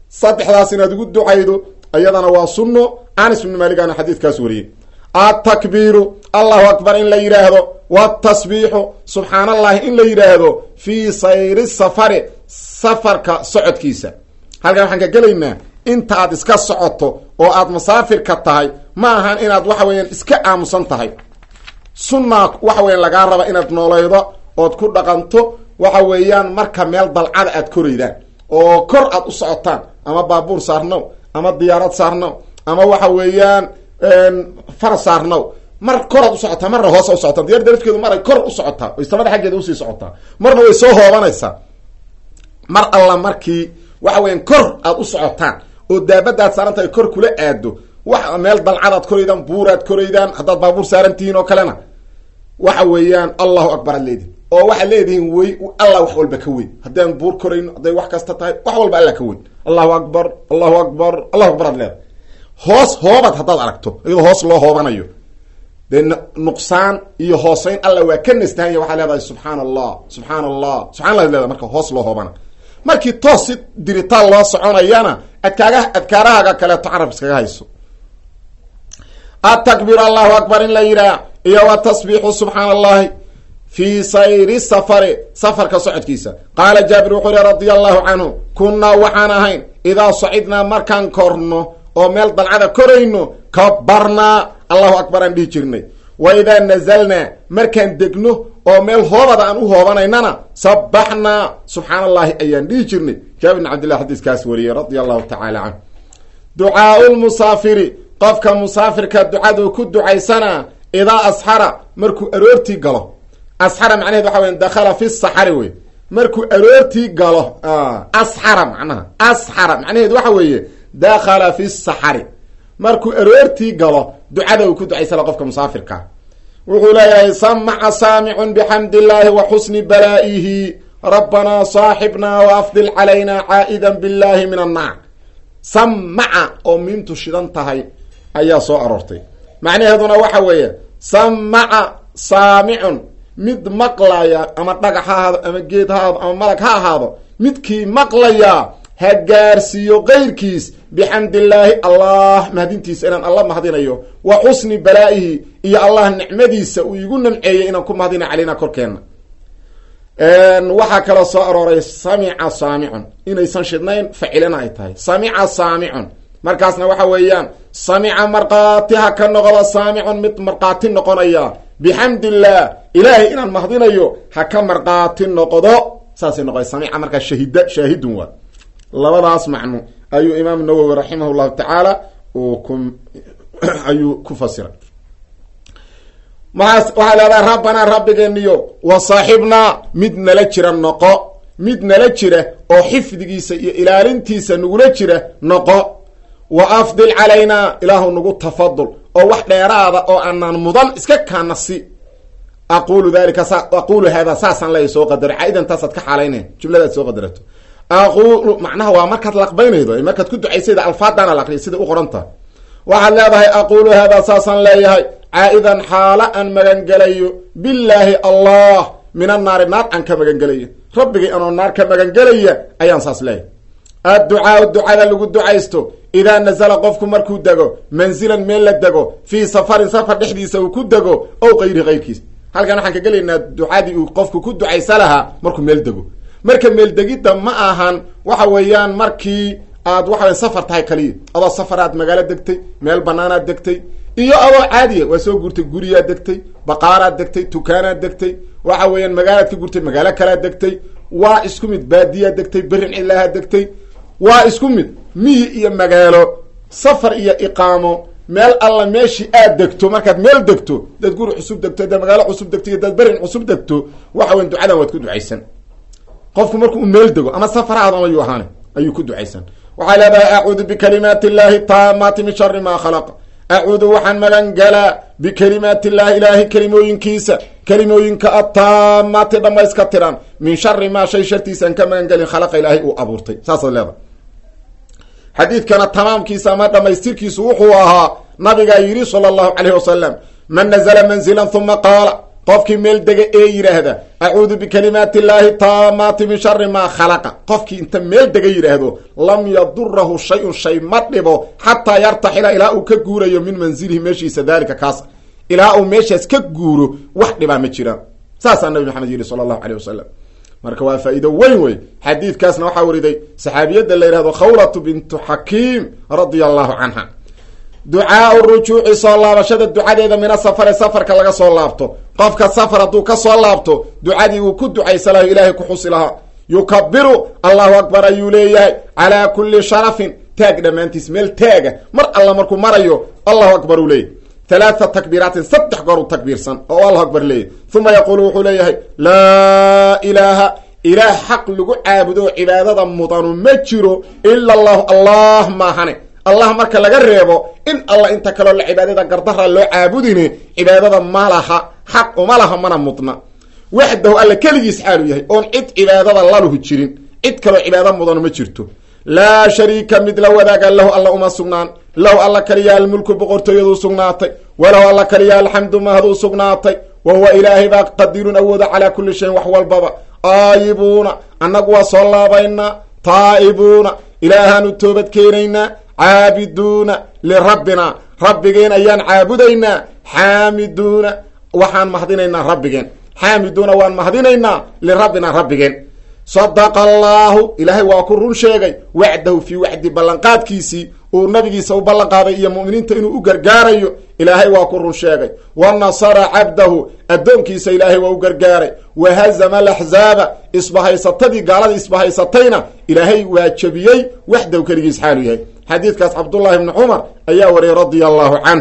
saddexdaas inaad ugu ducaydo iyadana waa sunno anis ibnu maaligaana xadiidkaas wariyey atakbiiru allahu akbar in la yidhaahdo watasbiixu subxaan allahi in la yidhaahdo fii sayri safari safarka socodkiisa halkan waxaan ka gelaynaa inta aad iska socoto oo aad masaafirka tahay ma ahan inaad waxa weeyaan iska aamusan tahay sunnaa waxa weyan lagaa raba inaad noolaydo ood ku dhaqanto waxa weeyaan marka meel dalcada aad koraydaan oo kor aad u socotaan ama baabuur saarnow ama diyaarad saarnow ama waxa weeyaan faras saarnow mar koraad u socotaa marna hoos u socotaa diyarda lafkeedu maray kor u socotaa oy samada xaggeeda usii socotaa marna way soo hoobanaysaa mar alla markii waxa weyan kor aad u socotaan oo daabadaad saaranta ay kor kula aado wax meel dalcadaad koraydaan buuraad koraydaan haddaad baabuur saaran tihiin oo kalena waxa weeyaan allahu akbar aad leedihin oo waxaad leedihiin wey allah wax walba ka weyn haddaan buur korayno hadday wax kasta tahay wax walba alla ka weyn allahu akbar allahu akbar allahu akbar aad leedahay hoos hoobad haddaad aragto iyadoo hoos loo hoobanayo dee nuqsaan iyo hooseyn alla waa ka nastahanya waxaa leedahay subxaan allah subxaan allah subxan allah ad leedahay marka hoos loo hoobana markii toos si diritaan loo soconayana adkaaga adkaarahaaga kaleeto carab iskaga hayso atakbiir allahu akbar in la yidhaah iyo wa tasbiixu subxaan allahi fii sayri safari safarka socodkiisa qaala jaabir wuxuu yihi radia allahu canhu kunnaa waxaan ahayn idaa sacidnaa markaan korno oo meel dalcada korayno kabarnaa allahu akbar aan dhihi jirnay wa idaa nazalnaa markaan degno oo meel hoobada aan u hoobanaynana sabaxnaa subxaan allahi ayaan dhihi jirnay jaabir bin cabdillah xadiiskaas wariyey radia allahu tacaala canhu ducaau lmusaafiri qofka musaafirka ducadu ku ducaysanaa idaa asxara markuu aroortii galo asxara macnaheed waxa weya dakhala fi saxari wey markuu aroortii galo asxara macnaha asxara macnaheed waxa weeye dakhala fi saxari markuu aroortii galo ducada uu ku ducaysana qofka musaafirka wuxuu leeyahay samaca saamicun bixamdi illaahi wa xusni balaa'ihi rabbanaa saaxibnaa wa afdil calayna caa'idan billahi min annaar samaca oo miimtu shidan tahay ayaa soo aroortay macnaheeduna waxa weeye samaca saamicun mid maqlaya ama dhagax ha ahaado ama geed ha ahaado ama malag ha ahaado midkii maqlaya ha gaarsiiyo keyrkiis bixamdillaahi allah mahadintiisa inaan alla mahadinayo wa xusni balaa'ihi iyo allah nicmadiisa uu igu namceeyey inaan ku mahadina caleyna korkeenna waxaa kaloo soo arooray samica saamicun inaysan shidnayn facilana ay tahay samica saamicun markaasna waxa weeyaan samica markhaati ha ka noqdo saamicun mid markhaati noqonaya bixamdillaah ilaahay inaan mahdinayo ha ka markhaati noqdo saasay noqo samica markaa shahida shaahidun waa labadaas macno ayuu imaam nawowi raximah llahu tacaala uu ku ayuu ku fasiray maas waxaa leedahay rabbanaa rabbigeeniyo wa saaxibnaa mid nala jira noqo mid nala jira oo xifdigiisa iyo ilaalintiisa nagula jira noqo wa afdil calaynaa ilaahu nagu tafadul oo wax dheeraada oo aanaan mudan iska kaana si aqulu dalika sa aqulu haadaa saasaan leeya soo qadaro caa-idan taasaad ka xaalayna jumladaad soo qadarato aqulu macnaha waa markaad laqbaynaydo markaad ku ducaysayda alfaadaana la aqriya sida u qoranta waxaad leedahay aqulu haadaa saasaan leeyahay caa-idan xaala aan magangelayo billaahi allah min annaari naar aan ka magangelayo rabbigay anoo naar ka magangelaya ayaan saas leeyahay adducaau ducada lagu ducaysto idaa nazala qofku markuu dego manzilan meel la dego fii safarin safar dhexdiisa uu ku dego ow kayri kayrkiis halkan waxaan ka gelaynaa ducadii uu qofku ku ducaysa lahaa markuu meel dego marka meeldegidda ma ahan waxa weeyaan markii aad waxa wey safar tahay kaliya adoo safaraad magaalo degtay meel banaanaad degtay iyo adoo caadiya waa soo guurtay guriyaad degtay baqaaraad degtay dukaanaad degtay waxa weeyaan magaalaad ka gurtay magaalo kalaad degtay waa isku mid baadiyaad degtay berin cilahaad degtay waa isku mid miyi iyo magaalo safar iyo iqaamo meel alla meeshii aad degto markaad meel degto dad guri cusub degto dad magaalo cusub degto iyo dad berin cusub degto waxa weyan ducadan waad ku ducaysan qofku marku u meel dego ama safaraad ama yuu ahaane ayuu ku ducaysan waxay leedahay acuudu bikalimaati illaahi taamaati min shari maa khalaqa acuudu waxaan magan galaa bikalimaati illahi ilaahi kelimooyinkiisa kelimooyinka ataamaati dhamayska tiran min shari maa shay shartiisaan ka magan gelin khalaqa ilaahay uu abuurtay saasaad leedahay xadiidkana tamaamkiisa ama dhamaystirkiisu wuxuu ahaa nabigaa yidhi sala allahu calayhi wasalam man nazla manzilan huma qaala qofkii meel dega ee yidhaahda acuudu bikalimaati illaahi taamaati min shari maa khalaqa qofkii inta meel dega yidhaahdo lam yadurahu shay-un shay ma dhibo xataa yartaxila ilaa uu ka guurayo min manzilihi meeshiisa daalika kaas ilaa uu meeshaas ka guuro wax dhibaa ma jiraan saasaa nabi maxamed yidhi sala allahu caleyh wasalam marka waa faa-iido weyn wey xadiidkaasna waxaa wariday saxaabiyadda la yihahdo khawlatu bintu xakiim radia allahu canha ducaau rujuuci soo laabashada ducadeeda mina safare safarka laga soo laabto qofka safar hadduu ka soo laabto ducadii uu ku ducaysa laha ilaahay ku xusi lahaa yukabiru allahu akbar ayuu leeyahay calaa kulli sharafin taag dhammaantiis meel taaga mar alla markuu marayo allahu akbar uu leeyahy halaata takbiiraatin saddex goor u takbiirsan oo allahu akbar leeyahy uma yaquulu wuxuu leeyahay laa ilaaha ilaah xaq lagu caabudo cibaadada mudanu ma jiro ila allahu allah maahane allah marka laga reebo in alla inta kaleo la cibaadada gardara loo caabudine cibaadada ma laha xaq uma laha mana mudna waxdahu alla keligiis xaalu yahay oon cid cibaadada laluhu jirin cid kaloo cibaado mudanu ma jirto laa shariika mid la wadaaga lahu alla uma sugnaan lahu alla kaliyaa almulku boqortooyaduu sugnaatay walahu alla kaliyaa alxamdu mahaduu sugnaatay wa huwa ilaahay baa qadirun awooda calaa kulli shayin wax walbaba aayibuuna annagu waa soo laabaynaa taa'ibuuna ilaahaanu toobad keenaynaa caabiduuna lirabbina rabbigeen ayaan caabudaynaa xaamiduuna waxaan mahdinaynaa rabbigeen xaamiduuna waan mahdinaynaa lirabbina rabbigeen sadaqa allaahu ilaahay waa ku run sheegay wacdahu fii wacdi ballanqaadkiisii uu nabigiisa u ballanqaaday iyo mu'miniinta inuu u gargaarayo ilaahay waa ku run sheegay wa nasara cabdahu addoonkiisa ilaahay waa u gargaaray wa hazama alaxzaaba isbahaysatadii gaaladii isbahaysatayna ilaahay waa jebiyey waxdahu keligiis xaalu yahay xadiidkaas cabdullahi ibni cumar ayaa wariyay radia allahu canh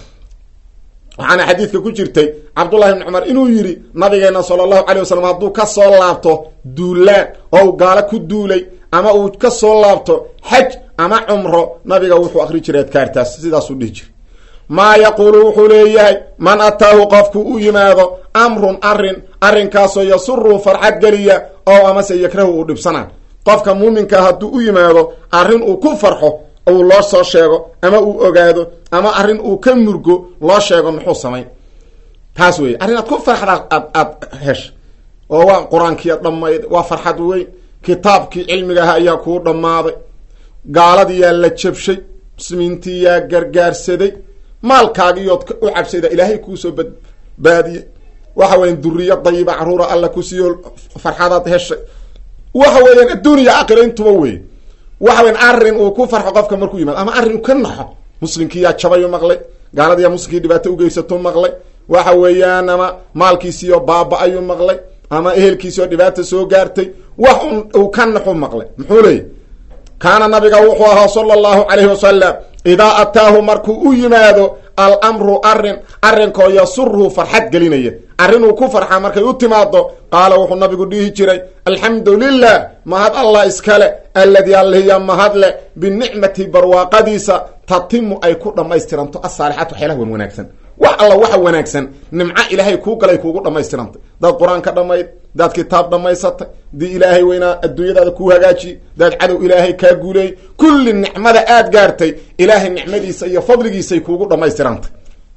waxaana xadiidka ku jirtay cabdullahi ibni cumar inuu yidhi nabigeena sala allahu calay wasalam hadduu ka soo laabto duulaan oo u gaalo ku duulay ama uu ka soo laabto xaj ama cumro nabiga wuxuu akri jiray adkaartaas sidaasuu dhihi jiray maa yaquulu wuxuu leeyahay man ataahu qofku u yimaado amrun arrin arrinkaasoo yasuruu farxad geliya oo amase yakrahu uu dhibsanaa qofka muuminkaa hadduu u yimaado arrin uu ku farxo uu loo soo sheego ama uu ogaado ama arrin uu ka murgo loo sheego muxuu samayn taas weeye arrin aad ku farxda aad aad hesha oo waa qur-aankiia dhammayd waa farxad weyn kitaabkii cilmigaha ayaa kuu dhammaaday gaaladiyaa la jabshay muslimiintii yaa gargaarsaday maalkaagiiyood u cabsayda ilaahay kuusoo badbaadiyey waxa weyan duriya dayiba caruura alla ku siiyo farxadaad heshay waxa weeyaan adduuniya aakhira intuba wey waxa weyan arrin uu ku farxo qofka markuu yimaado ama arrin ka naxo muslimkiiyaa jabayu maqlay gaaladiyaa muslimkii dhibaato ugeysato maqlay waxa weeyaan ama maalkiisiiyo baaba-ayuu maqlay ama ehelkiisioo dhibaata soo gaartay wax un uu ka naxu maqlay muxuu leeyay kaana nabiga wuxuu ahaa sala allahu calayhi wasalam idaa ataahu markuu u yimaado alamru arrin arrinkoo yasurhu farxad gelinaya arrinuu ku farxaa markay u timaado qaala wuxuu nabigu dhihi jiray alxamdu lilah mahad allah iskale alladii allihiya mahadle binicmati barwaaqadiisa tatimu ay ku dhammaystiranto asaalixaat waxyaalaha wan wanaagsan wax alla waxa wanaagsan nimco ilaahay kuu galay kuugu dhammaystirantay daad qur-aanka dhammayd daad kitaab dhammaysatay dii ilaahay weynaa adduunyadaada kuu hagaajiye daad cadow ilaahay kaa guuleeyey kulli nicmada aad gaartay ilaahay nicmadiisa iyo fadligiisay kuugu dhammaystirantay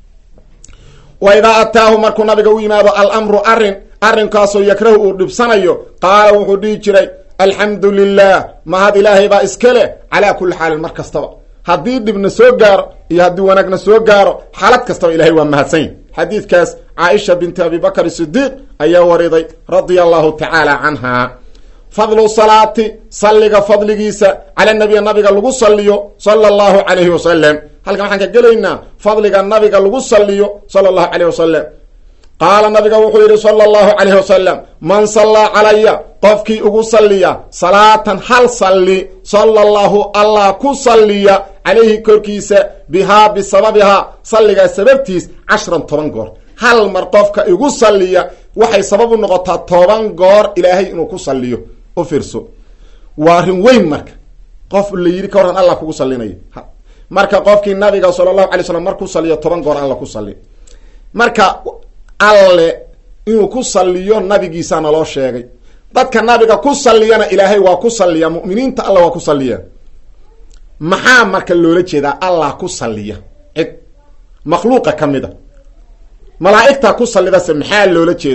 wa idaa ataahu markuu nabiga u yimaado alamru arrin arrinkaasoo yakrahu uu dhibsanayo qaala wuxuu dhihi jiray alxamdu lilah mahad ilaahay baa iska leh calaa kulli xaalin mar kastaba haddii dhibna soo gaaro iyo haddii wanaagna soo gaaro xaalad kastaba ilahay waa mahadsany xadiidkaas caaisha binti abi bakr sidiiq ayaa wariday radia allahu tacaala canha fadlu salaati salliga fadligiisa cala nabiya nabiga lagu saliyo sala allahu calayhi wasalam halkan waxaan ka gelaynaa fadliga nabiga lagu saliyo sala allahu calayh wasalam qaala nabiga wuxuu yidhi sala allahu calayhi wasalam man sallaa calaya qofkii ugu salliya salaatan hal salli sala allahu allah ku salliya calayhi korkiisa bihaa bisababihaa salligaa sababtiis cashran toban goor hal mar qofka igu salliya waxay sabab u noqotaa toban goor ilaahay inuu ku salliyo u fiirso waa arrin weyn marka qof la yidhi ka warran allah kugu sallinayo marka qofkii nabiga sala allahu alay slam markuu salliyo toban goor alla ku salli marka alle inuu ku salliyo nabigiisaa naloo sheegay dadka nabiga ku salliyana ilaahay waa ku salliya mu'miniinta alla waa ku salliya maxaa marka loola jeedaa allah ku salliya cid makhluuqa ka mid a malaa'igtaa ku sallidase maxaa loola jeedaa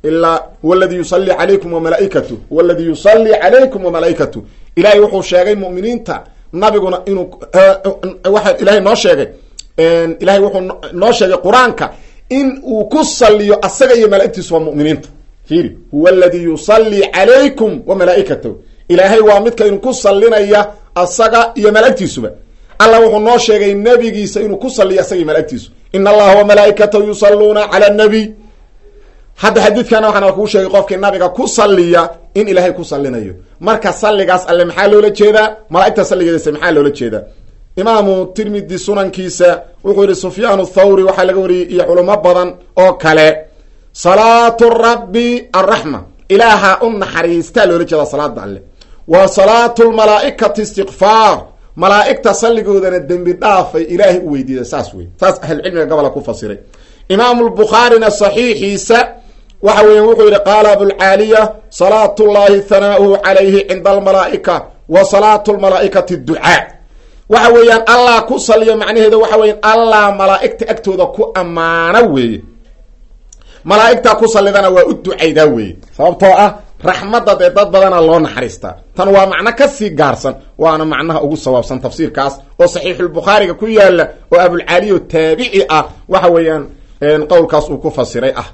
ilaa waladii yusalli calaykum wamalaa'ikatu waladii yusalli calaykum wamalaa'ikatu ilahay wuxuu sheegay mu'miniinta nabiguna inuu waxa ilahay noo sheegay ilahay wuxuu noo sheegay qur-aanka in uu ku saliyo asaga iyo mala'igtiisu waa mu'miniinta fiiri huwa aladii yusalli calaykum wamalaa'ikatahu ilaahay waa midka inu ku salinaya asaga iyo malaa'igtiisuba alla wuxuu noo sheegay nebigiisa inuu ku saliyo asaga iyo malaa'igtiisu in allaha wamalaa'ikatahu yusalluuna cala nabiy hadda xadiidkana waxaana kuu sheegay qofkii nabiga ku saliya in ilaahay ku salinayo marka salligaas alle maxaa loola jeedaa malaa'igta salligeedase maxaa loola jeedaa imaamu tirmidi sunankiisa wuxuu yihi sufyaan thawri waxaa laga wariyey iyo culimo badan oo kale salaatu rabbi arraxma ilaaha u naxariistaa loola jeedaa salaada alle wa salaatu lmalaa'ikati istikfaar malaa'igta salligoodana dembi dhaafay ilaahay u weydiida saas wey saas ahlucilmiga gobola ku fasiray imaamu lbukhaarina saxiixiisa waxa weya wuxuu yihi qaala abulcaaliya salaat llahi hanaauhu calayhi cinda almalaa'ika wa salaatu lmalaa'ikati ducaa waxa weeyaan allah ku saliyo macnaheeda waxa weyan allah malaa'igta agtooda ku ammaana weeye malaa'igta ku salidana waa u ducaydaa weeye sababtoo ah raxmadda dee dad badana loo naxariistaa tan waa macno kasii gaarsan waana macnaha ugu sawaabsan tafsiirkaas oo saxiixulbukhaariga ku yaala oo abulcaaliyo taabici ah waxa weeyaan qowlkaas uu ku fasiray ah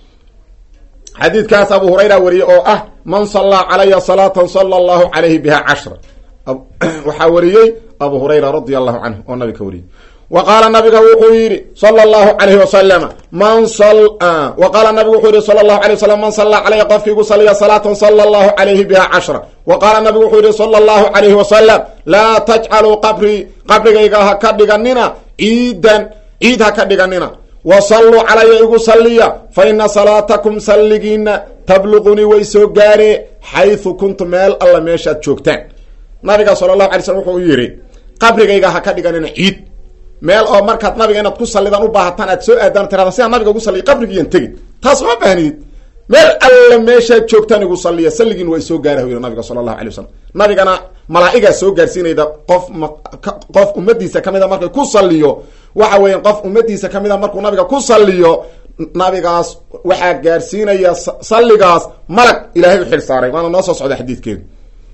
xadiidkaas abu hurayra wariyey oo ah man sallaa calaya salaatan sala allahu calayhi biha cashra waxaa wariyey abu hurayra radia allahu canhu oo nabiga ka wariyey wa qaala nabiga wuxuu yidhi sala allahu calayhi wasalama man wa qaala nabigu wuxuu yihi sala allahu alay wasalam man sallaa calaya qofkii igu saliya salaatan sala allahu calayhi biha cashra wa qaala nabigu wuxuu yihi sala allahu calayhi wasalam laa tajcaluu qabrii qabrigayga ha ka dhiganina ciidan ciid ha ka dhiganina wa salluu calaya igu salliya fa ina salaatakum salligiina tabluqunii way soo gaaree xaysu kuntu meel alla meeshaad joogtaan nabiga sala allahu alay slm wuxuu yidhi qabrigayga ha ka dhiganina ciid meel oo markaad nabiga inaad ku sallidaan u baahataan aad soo aadaan tirada sidaan nabiga ugu salliya qabrigiiyan tegin taas uma baahnidid meel alla meeshaad joogtaan igu salliya salligiin waa soo gaarah yidhi nabiga sala allahu alay wasalam nabigana malaa'igaa soo gaarsiinayda qof qof ummadiisa kamida markay ku salliyo waxa weeyaan qof ummadiisa kamida markuu nabiga ku salliyo nabigaas waxaa gaarsiinaya salligaas malag ilaahay u xil saaray waana noo soo socda xadiidkeedu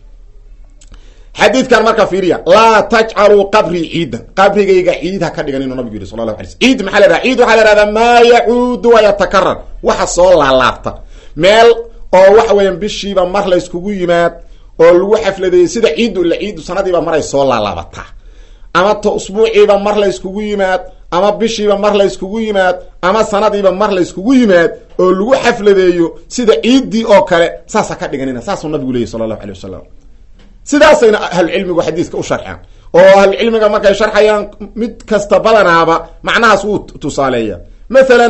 xadiidkan marka fiiriya laa tajcaluu qabrii ciidan qabrigayga ciid ha ka dhigan inuu nabigu yihi sala lahu alay sl ciid maxaa la dhaha ciid waxaa la ihahdaa maa yacuudu wayatakarar waxa soo laalaabta meel oo waxa weeyaan bishiiba mar layskugu yimaad oo lagu xafladeeyey sida ciiddu ila ciiddu sanadiiba maray soo laalaabataa ama ta usbuuciiba mar layskugu yimaad ama bishiiba mar layskugu yimaad ama sanadiiba mar layskugu yimaad oo lagu xafladeeyo sida ciiddii oo kale saas ha ka dhiganina saasuu nabigu leeyahy sala allahu alay wasalam sidaasayna ahlucilmigu xadiiska u sharxaan oo ahlucilmiga markay sharxayaan mid kasta badanaaba macnahaas wuu tusaaleeya mathalan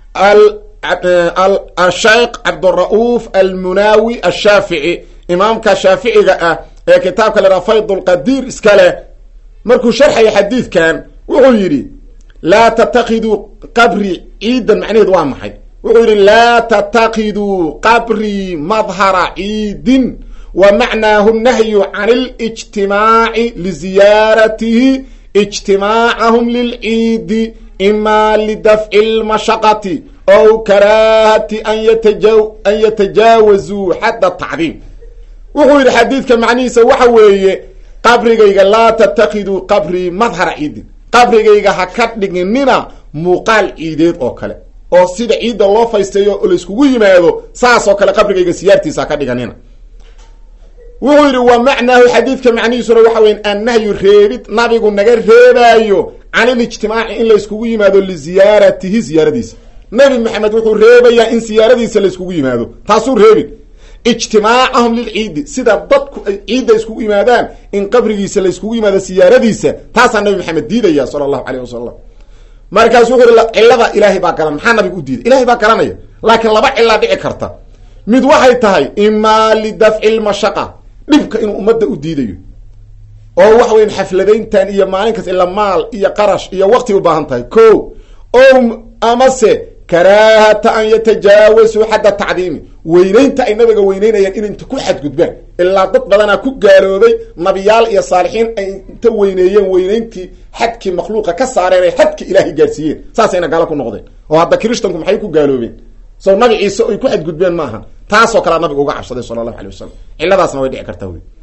asheikh cabdura'uuf almunaawi ashaafici imaamka shaaficiga ah ee kitaabka lahaa fayd lqadiir iska leh markuu sharxaya xadiidkan wuxuu yidhi laa tatakiduu qabri ciidan macnaheedu waa maxay wuxuu yidhi laa tatakiduu qabrii madhara ciidin wa macnaahu nahyu can اlijtimaaci liziyaaratihi ijtimaacahum lilciidi ima lidafci اlmashaqati ow karaahati an yatajaawazuu xadda tacdiim wuxuu yidhi xadiidka macnihiisa waxa weeye qabrigayga laa tatakiduu qabrii madhara ciidin qabrigayga ha ka dhiginina muuqaal ciideed oo kale oo sida ciidda loo faysteeyo oo layskugu yimaado saas oo kale qabrigayga siyaartiisa ha ka dhiganina wuxuu yidhi wa macnaahu xadiidka macnihiisuna waxa weya annahyu reebid nabigu naga reebaayo can ilijtimaaci in layskugu yimaado liziyaaratihi ziyaaradiisa nabi maxamed wuxuu reebayaa in siyaaradiisa layskugu yimaado taasuu reebin ijtimaacahum lilciidi sida dadku ay ciidda iskugu yimaadaan in qabrigiisa layskugu yimaado siyaaradiisa taasaa nabi maxamed diidaya sala allahu caleyh wasalam markaasu wuxu uhi cilada ilaahay baa garan maxaa nabiga u diiday ilahay baa garanaya laakiin laba cilaa dhici karta mid waxay tahay imaa lidafci lmashaqa dhibka inuu ummadda u diidayo oo waxa weyan xafladayntan iyo maalin kas ila maal iyo qarash iyo waqti u baahan tahay ko o amase karaahata an yatajaawasuu xadda tacdiimi weynaynta ay nabiga weyneynayaan in inta ku xadgudbaan ilaa dad badanaa ku gaaloobay nabiyaal iyo saalixiin ay inta weyneeyeen weynayntii xadkii makhluuqa ka saareen ay xadka ilaahay gaarsiiyeen saasayna gaalo ku noqdeen oo hadda krishtanku maxay ku gaaloobeen so nabi ciise ay ku xadgudbeen maaha taasoo kalea nabiga uga cabsaday sala allahu alay wasalam cilladaasna way dhici kartaa wey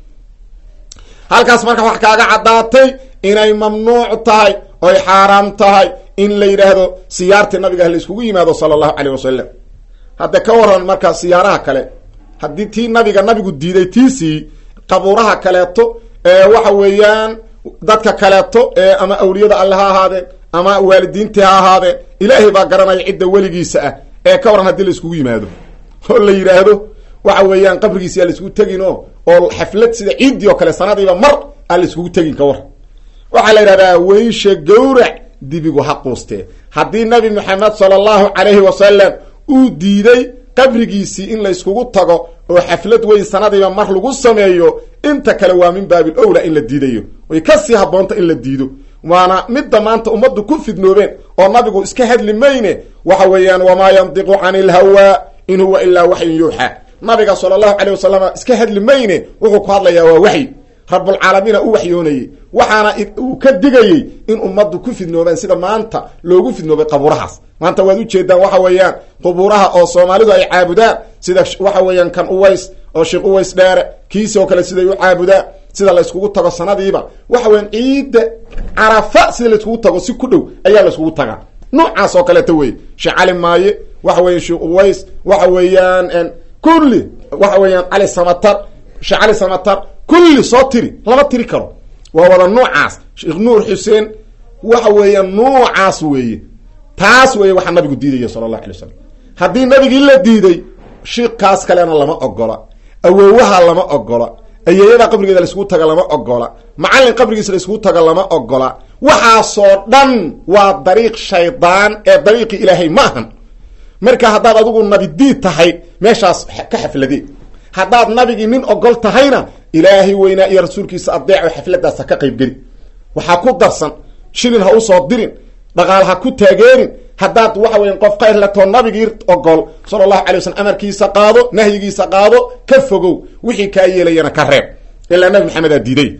halkaas marka wax kaaga caddaatay inay mamnuuc tahay oy xaaraam tahay in la yidhaahdo siyaartii nabiga la iskugu yimaado sala allahu caleyh wasalam hadda ka waran marka siyaaraha kale haddii tii nabiga nabigu diiday tiisii qabuuraha kaleeto ee waxa weeyaan dadka kaleeto ee ama awliyada alle ha ahaadeen ama waalidiintii ha ahaadeen ilaahay baa garanaya cidda weligiisa ah ee ka waran haddii la iskugu yimaado oo la yidhaahdo waxa weeyaan qabrigiisi aa la iskugu tegin o oo xaflad sida ciiddii oo kale sanadiiba mar aan la iskugu tegin ka war waxaa la yidhahdaa weysha gawrac dibigu ha quustee haddii nabi maxamed sala allahu calayhi wasalam uu diiday qabrigiisii in la yskugu tago oo xaflad weyn sanadiiba mar lagu sameeyo inta kale waa min baabil owla in la diidayo way kasii habboonta in la diido waana midda maanta ummaddu ku fidnoobeen oo nabigu iska hadli mayne waxa weeyaan wamaa yandiqu cani ilhawaa in huwa ilaa waxyun yuuxaa nabiga sala allahu caleyh wasalam iska hadli mayne wuxuu ku hadlayaa waa waxyi rabulcaalamiina u waxyoonayey waxaana uu ka digayey in ummaddu ku fidnoobaan sida maanta loogu fidnoobay qabuurahaas maanta waad ujeedaan waxa weeyaan qubuuraha oo soomaalidu ay caabudaan sida waxa weeyaan kan uways oo sheekh uways dheere kiisi oo kale siday u caabudaan sida la yskugu tago sanadiiba waxa weyan ciidda carafa sida la yskugu tago si ku dhow ayaa la yskugu tagaa noocaas oo kaleeta wey sheekh cali maaye waxa weyan sheekh uways waxa weeyaan kulli waxa weeyaan cali samatar sheekh cali samatar kulli soo tiri lama tiri karo waa wada nuucaas sheekh nuur xuseen waxa weeyaan nuucaas weeye taas weeye waxaa nabigu diidaya sala allahu alay wasalam haddii nabigii la diiday shiikaas kalena lama ogola awoowaha lama ogola ayeeyada qabrigeeda laiskugu taga lama ogola macallin qabrigiisa laiskugu taga lama ogola waxaasoo dhan waa dariiq shaydaan ee dariiqi ilaahay ma ahan marka haddaad adigu nabidiid tahay meeshaas ka xafladee haddaad nabigii nin ogol tahayna ilaahay weynaa iyo rasuulkiisa adeeco xafladaas ha ka qaybgeli waxaa ku darsan shilin ha usoo dirin dhaqaal ha ku taageerin haddaad waxa weya qof khayr latoo nabigii ogol sala allahu alay waslm amarkiisa qaado nahyigiisa qaado ka fogow wixii kaa yeelayana ka reeb ilaa nabi maxamedaa diiday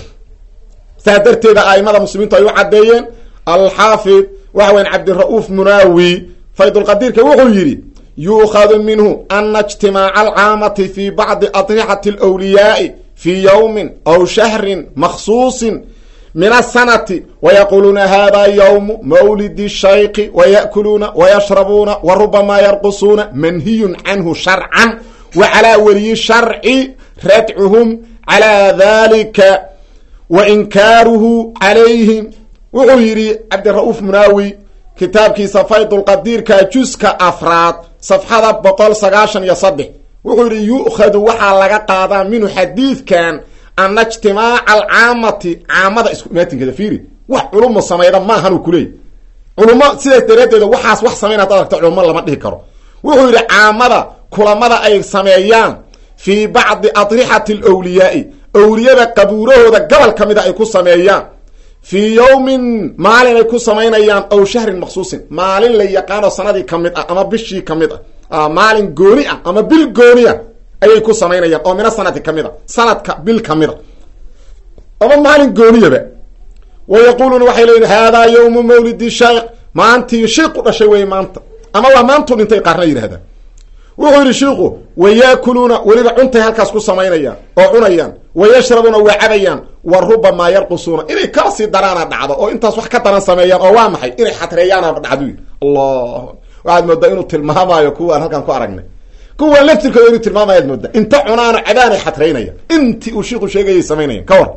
saa darteeda aimada muslimiintu ay u caddeeyeen alxaafid waxa weyan cabdira'uuf munaawi faydulqadiirka wuxuu yidhi yuukhadu minhu ana ijtimaaca alcaamati fi bacdi adrixati alwliyaai fii yowmin aw shahrin makhsuusin min asanati wayaquluuna hada ywmu mawlidi shayki waya'kuluuna wayashrabuuna wa rubamaa yarqusuuna manhiyun canhu sharcan wa calaa weliyi sharci radcuhum calaa dalika wa inkaaruhu calayhim wuxuu yidhi cabdira'uuf munaawi kitaabkiisa faydulqadiirka juska afraad safxada boqol sagaashan iyo saddex wuxuu yidhi yu'khadu waxaa laga qaadaa minhu xadiidkan ana ijtimaaca alcaamati caamada isku imaatinkeeda fiiri wax culumo samayda maahanuu kuleeyay culummo sidaas daraaddeeda waxaas wax samayn hadaad aragto culummo lama dhihi karo wuxuu yidhi caamada kulamada ay sameeyaan fii bacdi adrixati alwliyaai awliyada qabuurahooda gobol ka mida ay ku sameeyaan fii yowmin maalin ay ku samaynayaan ow shahrin maksuusin maalin la yaqaano sanadii ka mid ah ama bishii ka mid ah maalin gooni ah ama bil gooni ah ayay ku samaynayaan oo mina sanadi ka mid a sanadka bil ka mid a ama maalin gooniyaba wa yaquuluuna waxay leeyihin haadaa yowmu mawlidi shaykh maantii shiiqu dhashay wey maanta ama waa maantuu dhintay qaarna yidhahdaan wuxuu yidhi shiiku wayaakuluuna weliba cuntay halkaas ku samaynayaan oo cunayaan wayashrabuuna waa cabayaan wa rubamaa yarqusuuna inay kala sii daraana dhacdo oo intaas wax ka daran sameeyaan oo waa maxay inay xatreeyaana dhacdo allah waxaad moodaa inuu tilmaamaayo kuwaan halkaan ku aragnay kuwaan laftirkooda inuu tilmaamayaad moodaa inta cunaana cadaanay xatreynaya intii uu shiiku sheegayay samaynayan ka war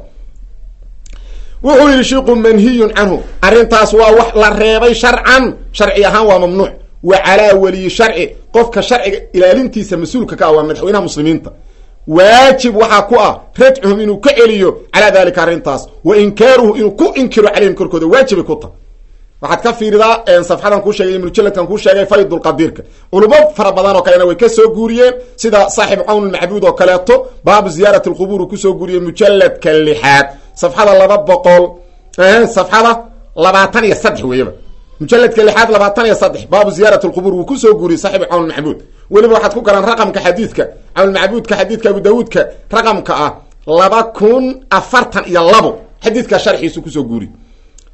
wuxuu yidhi shiiku manhiyun canhu arrintaas waa wax la reebay sharcan sharci ahaan waa mamnuuc wa calaa weliyi sharci qofka sharciga ilaalintiisa mas-uulka ka ah waa madaxweynaha muslimiinta waajib waxaa ku ah radcuhum inuu ka celiyo calaa dalika arrintaas wa inkaaruhu inuu ku inkiro calayhim korkooda waajibay ku tahay waxaad ka fiiridaa safxadan kuu sheegay mujalladkan kuu sheegay faydulqadiirka culimo fara badan oo kalena way ka soo guuriyeen sida saaxib cawn macbuud oo kaleeto baabu ziyaarati lqubuur uu kusoo guuriyey mujalladka lixaad safxada laba boqol safxada labaatan iyo saddex weeyaba mujaladka lixaad labaatan iyo saddex baabu ziyaarat lqubuur wuu kusoo guuriyey saaxiib cawn macbuud weliba waxaad ku garan raqamka xadiidka cawnmacbuudka xadiidka abu daawuudka raqamka ah laba kun afartan iyo labo xadiidka sharxiisu kusoo guuriy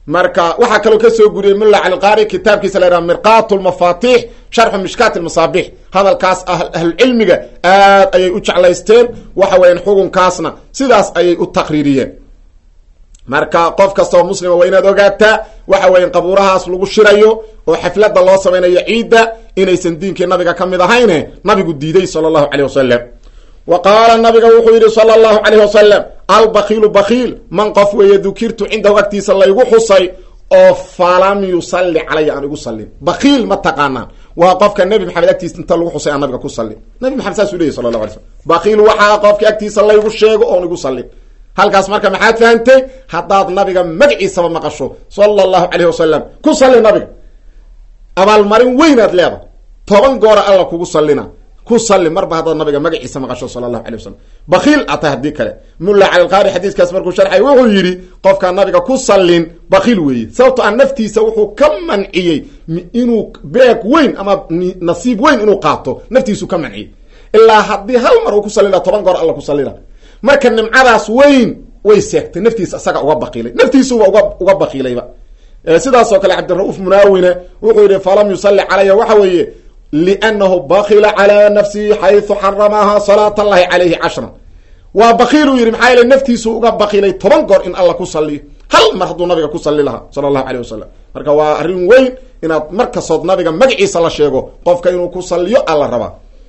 marka waxaa kaloo kasoo guriyey mulla calqaari kitaabkiisa la yhaha mirqat lmafatix sharxu mishkaat lmasaabix hadalkaas ahlucilmiga aad ayay u jeclaysteen waxa weyan xukunkaasna sidaas ayay u taqriiriyeen marka qof kasta oo muslima waa inaad ogaataa waxa weya qabuurahaas lagu shirayo oo xaflada loo samaynayo ciidda inaysan diinkii nabiga ka mid ahayne nabigu diiday sala allahu caleyh wasalam wa qaala nabiga wuxuu yidhi sala allahu caleyh wasalam albakiilu bakiil man qof weeye dukirtu cindahu agtiisa laygu xusay oo falam yusalli calaya aan igu sallin bakiil ma taqaanaan waa qofka nebi maxamed agtiisa inta lagu xusay aan nabiga ku sallin nabi maxamed saasuu leyahy sala llah alay slm bakiil waxaa qofka agtiisa laygu sheego oon igu sallin halkaas marka maxaad fahantay haddaad nabiga magaciisaba maqasho sala allahu caleyh wasalam ku salli nabiga abaalmarin weynaad leedahay toban goora alla kugu sallina ku salli marba haddaad nabiga magaciisa maqasho sala allahu alay wasalam bakiil atay haddii kale mulla calilqaari xadiiskaas markuu sharxay wuxuu yidhi qofkaan nabiga ku sallin bakiil weeye sababto a naftiisa wuxuu ka manciyey inuu beeg weyn ama nasiib weyn inuu qaato naftiisu ka manciyey ilaa haddii hal mar uu ku sallila toban goor alla ku sallina marka nimcadaas weyn way seegtay naftiisa isaga uga bakiilay naftiisuba uga uga bakiilayba sidaasoo kale cabdirauuf munaawine wuxuu yihi falam yusalli calaya waxa weeye liannahu bakila calaa nafsihi xaysu xaramaha salaat allahi calayhi cashran waa bakiiluu yidhi maxaa yeele naftiisu uga bakiilay toban goor in alla ku salliyo hal mar hadduu nabiga ku salli lahaa sala allahu caleyh wasalam marka waa arrin weyn inaad mar kastood nabiga magaciisa la sheego qofka inuu ku salliyo alla rabaa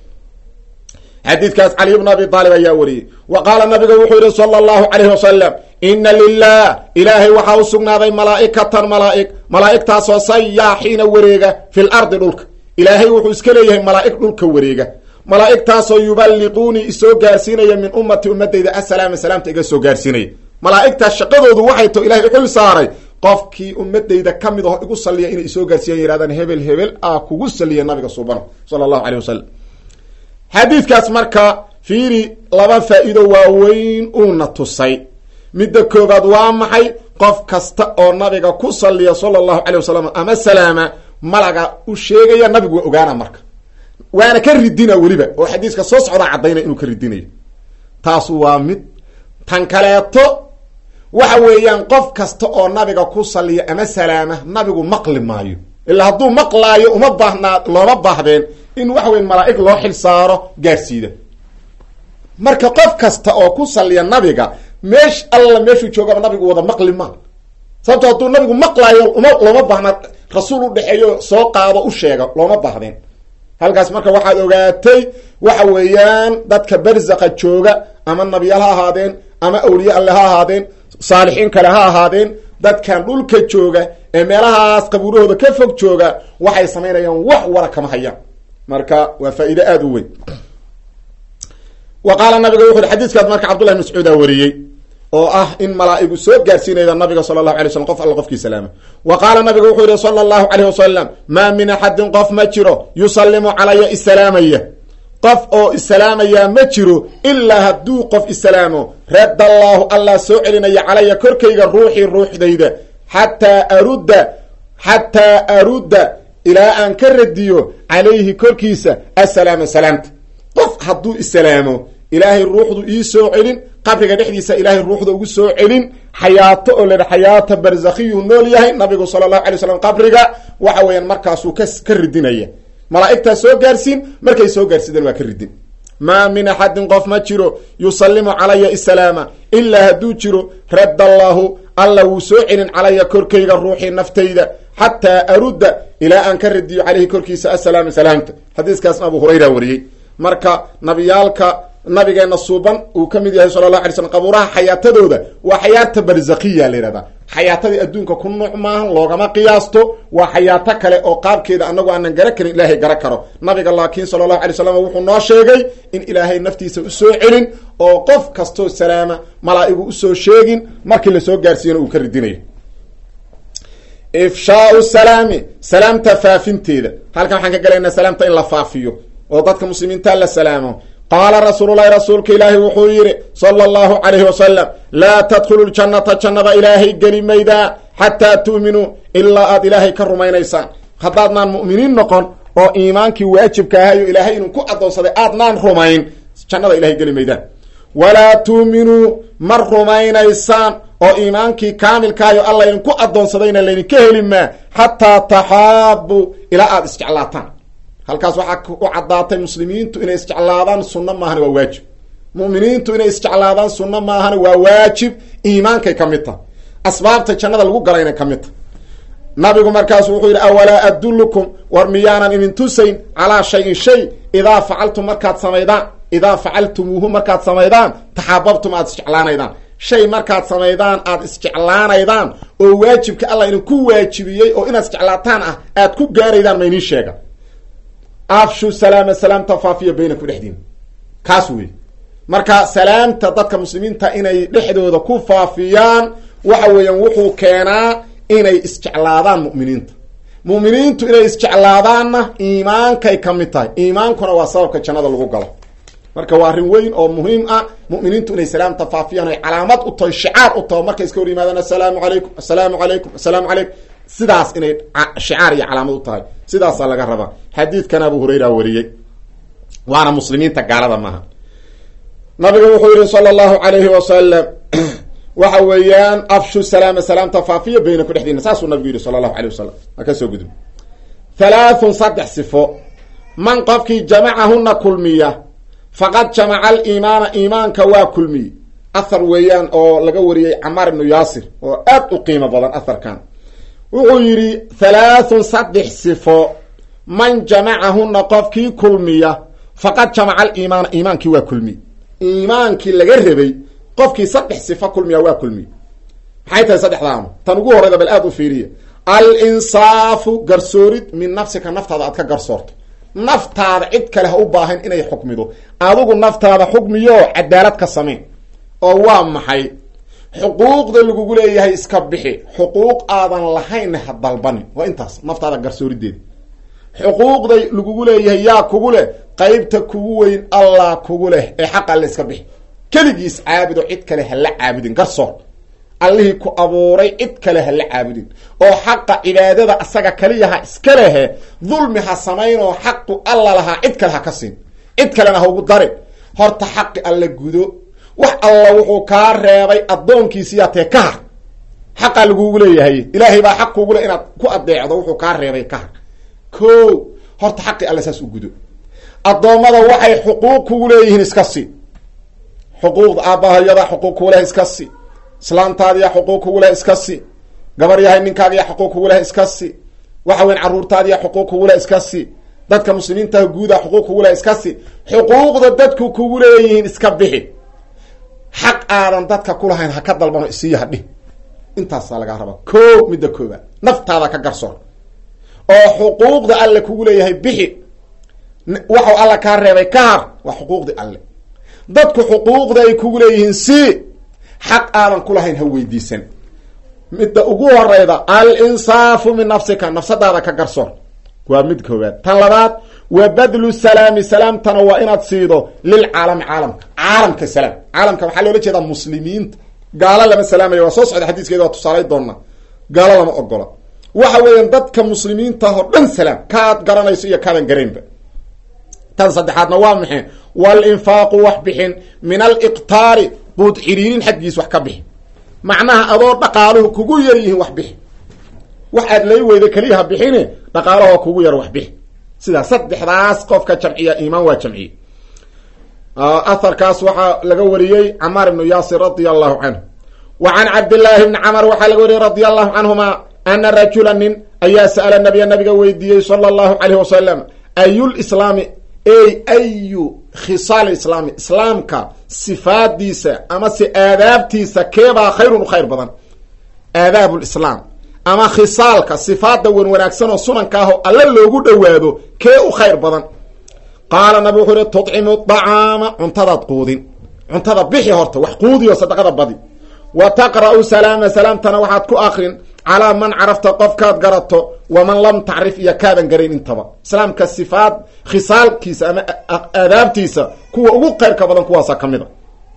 xadiidkaas cali bn abi aalib ayaa wariyey wa qaala nabiga wuxuu yihi sala allahu calayhi wasalam ina lilah ilaahay waxaa u sugnaaday malaa'ikatan malaaig malaa'igtaasoo sayaaxiina wareega fi lardi dhulka ilaahay wuxuu iska leeyahay malaa'ig dhulka wareega malaa'igtaasoo yuballiquunii isoo gaarsiinaya min ummati ummadayda assalaama salaamta iga soo gaarsiinaya malaa'igtaas shaqadoodu waxay to ilahay uxul saaray qofkii ummadayda ka mid aho igu salliya inay isoo gaarsiiyan yidhahdaan hebel hebel ah kugu salliya nabiga subana sala allahu caleyh wasalam xadiidkaas marka fiiri laba faa-iido waaweyn uuna tusay midda koobaad waa maxay qof kasta oo nabiga ku salliya sala allahu calay wasalam ama salaama malaga u sheegaya nabigu waa ogaana marka waana ka ridina weliba oo xadiiska soo socdaa caddaynaya inuu ka ridinayo taas waa mid tan kaleeto waxa weeyaan qof kasta oo nabiga ku salliya ama salaama nabigu maqli maayo ilaa hadduu maqlaayo uma baahnaa looma baahdeen in waxa weya malaa-ig loo xil saaro gaarsiida marka qof kasta oo ku salliya nabiga meesh alla meeshuu joogaba nabigu wada maqli ma sababto hadduu nabigu maqlaayo uma looma baahna rasuul u dhexeeyo soo qaado u sheega looma baahdeen halkaas marka waxaad ogaatay waxa weeyaan dadka barzaqa jooga ama nabiyaal ha ahaadeen ama awliye alle ha ahaadeen saalixiin kale ha ahaadeen dadkan dhulka jooga ee meelahaas qabuurahooda ka fog jooga waxay samaynayaan wax wara kama hayaan marka waa faa-iide aada u weyn wa qaala nabiga wuxu uhi xadiiskaas marka cabdullahi mascuuda wariyey oo ah in malaa-igu soo gaarsiinayda nabiga sala allahu alay slam qof alla qofkii salaama wa qaala nabiga wuxuu yihi sala allahu caleyh wasalam maa min axadin qof ma jiro yusallimu calaya isalaamaya qof oo isalaamayaa ma jiro ilaa hadduu qof isalaamo radda allaahu allah soo celinaya calaya korkayga ruuxii ruuxdayda xataa arudda xataa arudda ilaa aan ka radiyo calayhi korkiisa assalaama salaamta qof hadduu isalaamo ilaahay ruuxdu ii soo celin qabriga dhexdiisa ilaahay ruuxda ugu soo celin xayaato oo ladha xayaata barzakhiyuu nool yahay nabigu sala allahu alay slam qabriga waxa weeyaan markaasuu ka ka ridinaya malaa'igtaa soo gaarsiin markay soo gaarsiideen waa ka ridin maa min axadin qof ma jiro yusallimu calaya isalaama ilaa hadduu jiro radda allaahu alla wuu soo celin calaya korkayga ruuxii naftayda xataa arudda ilaa aan ka radiyo caleyhi korkiisa assalaama salaamta xadiiskaasna abu hurayra wariyey marka nabiyaalka nabigeena suuban uu ka mid yahay sala llahu alay slam qabuuraha xayaatadooda waa xayaata barzakiya la yihahdaa xayaatadii adduunka ku nuuc maahan loogama qiyaasto waa xayaato kale oo qaabkeeda anagu aanan gara karin ilaahay gara karo nabiga laakiin sala allahu alay slam wuxuu noo sheegay in ilaahay naftiisa usoo celin oo qof kastoo salaama malaa-igu usoo sheegin markii lasoo gaarsiiyana uu ka ridinayo ifshaau salaami salaamta faafinteeda halkan waxaan ka galaynaa salaamta in la faafiyo oo dadka muslimiinta la salaamo qaala rasuululahi rasuulka ilaahi wuxuu yidhi sala allahu calayhi wasalam laa tadkhulu ljannata jannada ilaahay geli maydaa xataa tu'minuu ilaa aad ilaahay ka rumaynaysaan haddaadnaan mu'miniin noqon oo iimaankii waajibka ahayo ilaahay inuu ku addoonsaday aadnaan rumayn jannada ilahay geli maydaan walaa tuuminuu ma rumaynaysaan oo iimaankii kaamilkaayo alla idinku addoonsadayna laydinka heli maa xataa taxaabu ilaa aada isjeclaataan halkaas waxaa u caddaatay muslimiintu inay isjeclaadaan sunno maahana waa waajib mu'miniintu inay isjeclaadaan sunno maahana waa waajib iimaankay ka mid tahay asbaabta jannada lagu galayna ka mid tahay nabigu markaasu wuxuu yidhi awalaa adullukum war miyaanan idin tusayn calaa shayin shay idaa facaltum markaad samaydaan idaa facaltumuuhu markaad samaydaan taxaababtum aada isjeclaanaydaan shay markaad samaydaan aada isjeclaanaydaan oo waajibka allah idinku waajibiyey oo inaad isjeclaataan ah aad ku gaaraydaan ma iniin sheega afshu salaama salaamta faafiya baynakum dhexdiina kaas wey marka salaamta dadka muslimiinta inay dhexdooda ku faafiyaan waxa weeyaan wuxuu keenaa inay isjeclaadaan mu'miniinta mu'miniintu inay isjeclaadaanna iimaankay ka mid tahay iimaankuna waa sababka jannada lagu galo marka waa arrin weyn oo muhiim ah mu'miniintu inay salaamta faafiyaan ay calaamad u tahay shicaar u taho markay iska hor yimaadaan assalaamu calaykum assalaamu calaykum assalaamu calaykum sidaas inay shicaar iyo calaamad u tahay sidaasaa laga rabaa xadiidkan abu hurayra wariyey waana muslimiinta gaalada maaha nabiga wuxuu yihi sala allahu calayhi wasalam waxa weeyaan afshu salaama salaamta faafiya baynaku dhexdiina saasuu nabigu yihi sala allahu alay wasalam waa ka soo gudub halaathun saddex sifo man qofkii jamacahuna kulmiya faqad jamaca aliimaana iimaanka waa kulmiye ahar weeyaan oo laga wariyey camaar ibnu yaasir oo aad u qiimo badan aharkan wuxuu yidhi halaathun saddex sifo man jamacahuna qofkii kulmiya faqad jamaca aliimaana iimaankii waa kulmiye iimaankii laga rabay qofkii saddex sifo kulmiya waa kulmiye maxay tahay saddexdaanu tan ugu horreyda bal aada u fiiriya al-insaafu garsoorid min nafsika naftaada aad ka garsoorto naftaada cid kale ha u baahan inay xukmido adigu naftaada xukmiyo cadaalad ka samayn oo waa maxay xuquuqda lagugu leeyahay iska bixi xuquuq aadan lahaynna ha dalbanin waa intaas naftaada garsoorideeda xuquuqda lagugu leeyahay yaa kugu leh qeybta kugu weyn allah kugu leh ee xaq alle iska bixi keligiis caabudo cid kale ha la caabudin garsoor allihii ku abuuray cid kale ha la caabudin oo xaqa cibaadada asaga kaliyaha iska lehe dulmi ha samaynoo xaqu alla lahaa cid kale ha ka siin cid kalena ha ugu darin horta xaqi alla gudo wax alla wuxuu kaa reebay addoonkiisiyaa tee ka har xaqaa lagugu leeyahay ilaahay baa xaq kugu le inaad ku adeecdo wuxuu kaa reebay ka har ko horta xaqi alla saas u gudo addoommada waxay xuquuq kugu leeyihiin iska sii xuquuqda aabbahayada xuquuq kugu leh iska sii islaamtaadiya xuquuq kugu leh iska si gabar yahay ninkaagiya xuquuq kugu leh iska si waxa weyn carruurtaadiya xuquuq kugu leh iska si dadka muslimiintaha guuda xuquuq kugu leh iska si xuquuqda dadku kugu leeyihiin iska bixi xaq aadan dadka kulahayn ha ka dalbano isiiyo hadhi intaasaa lagaa rabaa ko midda koobaad naftaada ka garsoor oo xuquuqda alle kugu leeyahay bixi waxau alla kaa reebay ka har waa xuquuqdii alle dadku xuquuqda ay kugu leeyihiin si xaq aadan kulahayn ha weydiisan midda ugu horeyda al-insaafu min nafsika nafsadaada ka garsoor waa mid koowaad tan labaad wa badlu salaami salaamtana waa inaad siido lilcaalami caalamka caalamka salaam caalamka waxaa loola jeedaa muslimiinta gaalo lama salaamaya waa soo socda xadiiskeeda waa tusaalay doonaa gaalo lama ogola waxa weeyaan dadka muslimiinta oo dhan salaam kaad garanayso iyo kaadan garaynba tan saddexaadna waa maxay walinfaaqu wax bixin min aliqtaari buud xiriirin xaggiis wax ka bixi macnaha adoo dhaqaaluhu kugu yar yihiin wax bixi wax aad lay weyda keliya ha bixine dhaqaalahoo kugu yar wax bixi sidaa saddexdaas qofka jamciya iimaan waa jamciye aharkaas waxaa laga wariyey camaar ibnu yaasir radia allahu canhu wa can cabdillaahi bni camar waxaa laga wariyey radia allahu canhuma ana rajula nin ayaa sa'ala nabiya nabiga weydiiyey sala allahu calayh wasalam ayulislaami ey ayu khisaal islaami islaamka sifaadiisa ama se aadaabtiisa keebaa khayrun u khayr badan aadaab lislaam ama khisaalka sifaada wan wanaagsan oo sunanka ah oo alle loogu dhowaado kee u khayr badan qaala nabi wuxuu ihi tudcimu dacaama cuntadaad quudin cuntada bixi horta wax quudiyo sadaqada badi wa taqra'u salaama salaamtana waxaad ku akrin calaa man carafta qofkaad garato waman lam tacrif iyo kaadan garayn intaba islaamka sifaad khisaalkiisa ama aadaabtiisa kuwa ugu khayrka badan kuwaasa ka mid a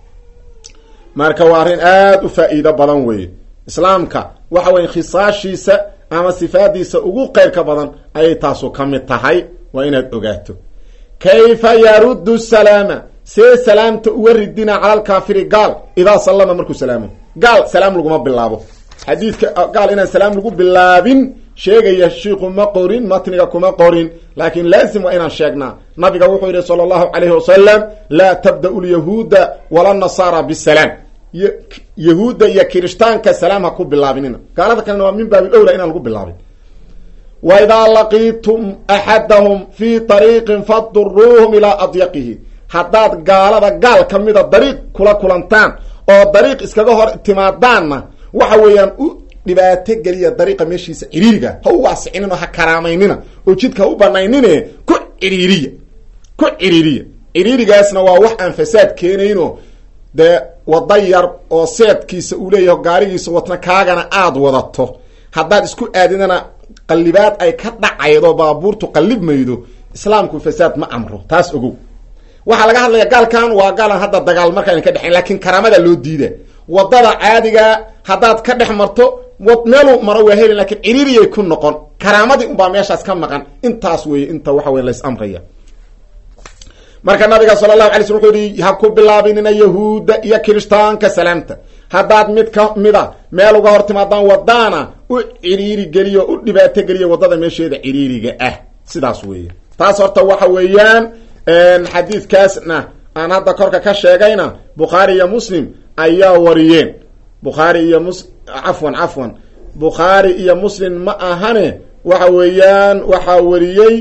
marka waa arrin aada u faa-iido badan weeye islaamka waxa weye khisaashiisa ama sifaadiisa ugu khayrka badan ayay taasu ka mid tahay waa inaad ogaato kayfa yaruddu salaama see salaamta uga ridina cala alkaafiri gaal idaa sallama markuu salaamo gaal salaam laguma bilaabo xadiidka gaal inaan salaam lagu bilaabin sheegaya shiiku ma qorin matniga kuma qorin laakiin laazim waa inaan sheegnaa nabiga wuxuu yidhi sala allahu calayhi wasalam laa tabda'u lyahuuda wala nasaara bisalaam yahuudda iyo kirishtaanka salaam ha ku bilaabinina gaalada kalena waa min baabil owla inaan lagu bilaabin wa idaa laqiitum axadahum fii ariiqin faduruuhum ilaa adyaqihi haddaad gaalada gaal ka mida dariiq kula kulantaan oo dariiq iskaga hor timaadaanna waxa weeyaan u dhibaato geliya dariiqa meeshiisa ciriiriga ha u waasicinin oo ha karaamaynina oo jidka ha u banaynine ku ciriiriya ku ciriiriya ciriirigaasna waa wax aan fasaad keenayno dee wada yar oo seedkiisa uu leeyahay gaarigiisa watna kaagana aada wadato haddaad isku aadinana qallibaad ay ka dhacaydo baabuurtu qallib maydo islaamku fasaad ma amro taas ogow waxaa laga hadlaya gaalkan waa gaalan hadda dagaal markaan ka dhexayn laakiin karaamada loo diida wadada caadiga haddaad ka dhex marto meelu maro waa heli lakiin ciriiriyay ku noqon karaamadii unbaa meeshaas ka maqan intaas weeye inta waxa wey lays amraya marka nabiga sala allahu alay slm wuxuu yihi ha ku bilaabinina yahuudda iyo kirishtaanka salaamta haddaad mid ka mida meel uga hor timaadaan wadaana u ciriiri geliyo u dhibaato geliya wadada meesheeda ciriiriga ah sidaas weeye taas horta waxa weeyaan xadiidkaasna aan hadda korka ka sheegayna bukhaari iyo muslim ayaa wariyeen bukhaari iyo mus cafwan cafwan bukhaari iyo muslim ma ahane waxa weeyaan waxaa wariyey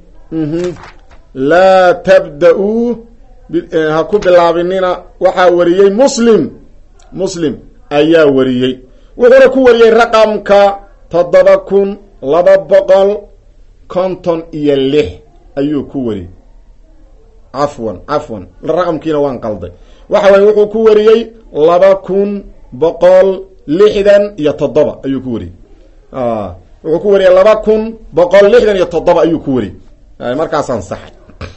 laa tabda-uu ha ku bilaabinina waxaa wariyey muslim muslim ayaa wariyey wuxuuna ku wariyey raqamka toddoba kun laba boqol konton iyo lix ayuu ku wariyey cafwan cafwan raqamkiina waan qalday waxa weye wuxuu ku wariyey laba kun boqol lixdan iyo toddoba ayuu ku wariyey wuxuu ku wariyey laba kun boqol lixdan iyo toddoba ayuu ku wariyey markaasaan saxay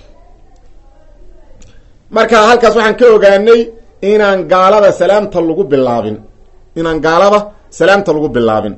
marka halkaas waxaan ka ogaanay inaan gaalada salaamta lagu bilaabin inaan gaalada salaamta lagu bilaabin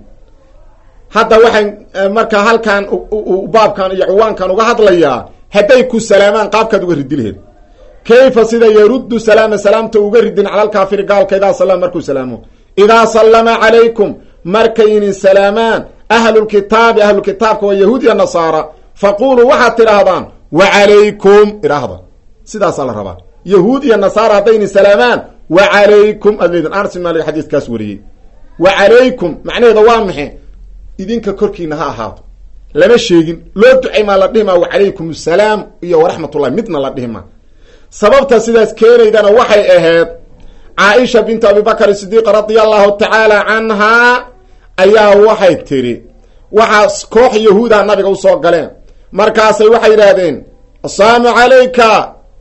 hadda waxaan marka halkan baabkan iyo ciwaankan uga hadlayaa hadday ku salaamaan qaabkaad uga ridi laheed kayfa sida yaruddu salaama salaamta uga ridin cala alkaafiri gaalka idaa sallama markuu salaamo idaa sallama calaykum markaynin salaamaan ahlulkitaabi ahlulkitaabka waa yahuud iyo nasaara faquluu waxaad tidhaahdaan wa calaykum idhaahda sidaasaa la rabaa yahuud iyo nasaara haddaynin salaamaan wa calaykum aad leedin anas bin maalik xadiiskaas wariyey wa calaykum macnaheeda waa maxe idinka korkiina ha ahaato lama sheegin loo ducay maa la dhihi maa wacalaykum asalaam iyo waraxmatullahi midna la dhihi maa sababta sidaas keenaydana waxay ahayd caaisha bintu abibakr sidiiq radia allahu tacaala canhaa ayaa waxay tidhi waxaa koox yahuuda nabiga usoo galeen markaasay waxay yidhaahdeen assalaamu calayka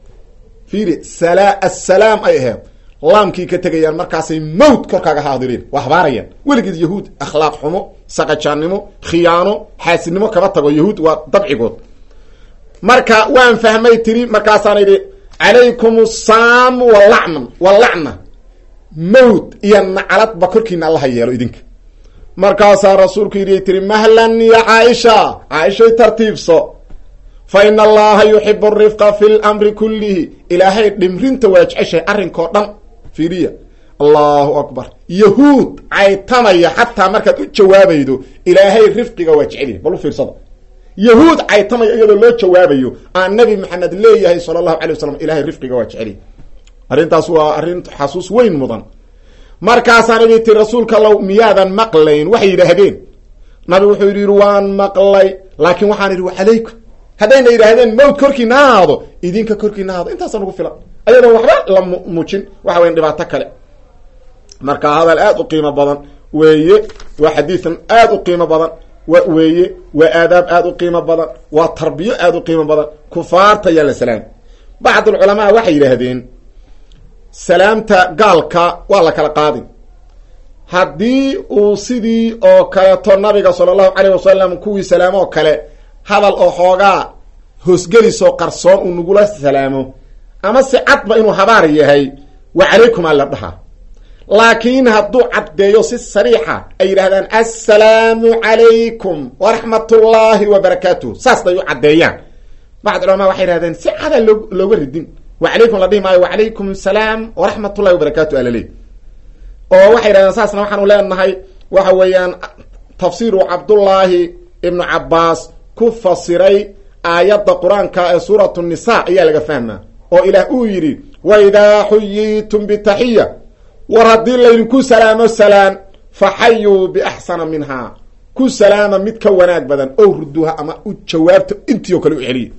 fiiri sala assalaam ay ahayd laamkii ka tegayaan markaasay mawt korkaaga haadireen waa habaarayaan weligeed yahuud akhlaaq xumo saqajaannimo khiyaano xaasidnimo kaba tago yahuud waa dabcigood marka waan fahmay tiri markaasaan idhi calaykum assaam walacman walacna mawt iyo nacladba korkiina allaha yeelo idinka markaasaa rasuulku yidhi tiri mahlan ya caaisha caaishay tartiibso fa ina allaha yuxibu arifqa fi lamri kullihi ilaahay dhimrinta waa jeceshahay arrinkao dhan fiiriya allahu akbar yahuud caytamaya xataa markaad u jawaabaydo ilaahay rifqiga waa jecelyahay bal u fiirsada yahuud caytamaya iyadoo loo jawaabayo aan nabi maxamed leeyahay sala allahu alay wasalam ilahay rifqiga waa jecelyahay arrintaas waa arrin xasuus weyn mudan markaasaan idhi ti rasuulka allow miyaadan maqlayn waxay yidhaahdeen nabi wuxuu yidhi waan maqlay laakiin waxaan idhi wacalaykum haddayna yidhaahdeen mawt korkiina ha ahaado idinka korkiina haado intaasa nagu filan ayadoon waxba la muujin waxa weyan dhibaato kale marka hadal aada u qiimo badan weeye waa xadiidan aada u qiimo badan wa weeye waa aadaab aada u qiimo badan waa tarbiyo aada u qiimo badan kufaarta yaa la salaam bacd alculamaa waxay yidhaahdeen salaamta gaalka waa la kala qaadin haddii uu sidii oo kaleeto nabiga sala allahu caleyh wasalam kuwii salaamoo kale hadal oo xoogaa hoosgelisoo qarsoon uu nagula salaamo ama si cadba inuu habaar yahay wa calaykum aa la dhahaa laakiin hadduu caddeeyo si sariixa ay yidhahdaan assalaamu calaykum waraxmatullaahi wa barakaatuh saas day u caddeeyaan bacd culamaa waxay yihahdeen si cadaa loo looga ridin wa calaykum la dhihi maayo wacalaykum asalaam waraxmatullahi wabarakaatu alaleey oo waxay yidhahdeen saasna waxaanu leenahay waxa weeyaan tafsiiru cabdullaahi ibnu cabbaas ku fasiray aayadda qur-aanka ee suuratu nisa ayaa laga fahmaa oo ilaah uu yidhi wa idaa xuyitum bitaxiya war haddii laydinku salaamo salaan fa xayuu biaxsana minhaa ku salaama mid ka wanaag badan ow ruduha ama u jawaabta intii oo kale u celiya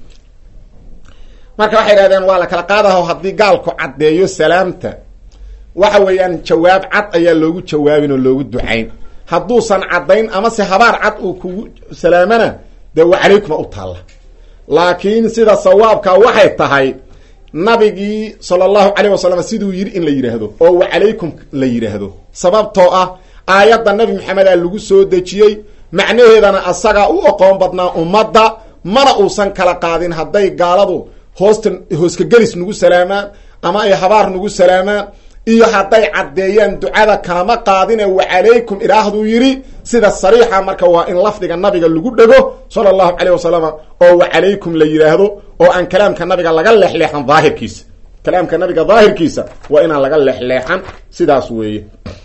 marka waxay idhahdeen waa la kala qaadaho haddii gaalku caddeeyo salaamta waxa weeyaan jawaab cad ayaa loogu jawaabin oo loogu ducayn hadduusan caddayn amase habaar cad uu kugu salaamana dee wa calaykuma u taalla laakiin sida sawaabka waxay tahay nabigii sala allahu calayh wasalam siduu yidhi in la yidhaahdo oo wa calaykum la yidhaahdo sababtoo ah aayadda nabi maxamedaa lagu soo dejiyey macnaheedana asagaa u oqoon badnaa ummadda mana uusan kala qaadin hadday gaaladu hoosta hooska gelis nagu salaamaan ama ay habaar nagu salaamaan iyo hadday caddeeyaan ducada kalama qaadine wa calaykum idhaahduu yidhi sida sariixa marka waa in lafdiga nabiga lagu dhego sala allahu calayh wasalam oo wa calaykum la yidhaahdo oo aan kalaamka nabiga laga leexleexan daahirkiisa kalaamka nabiga daahirkiisa waa inaan laga leexleexan sidaas weeye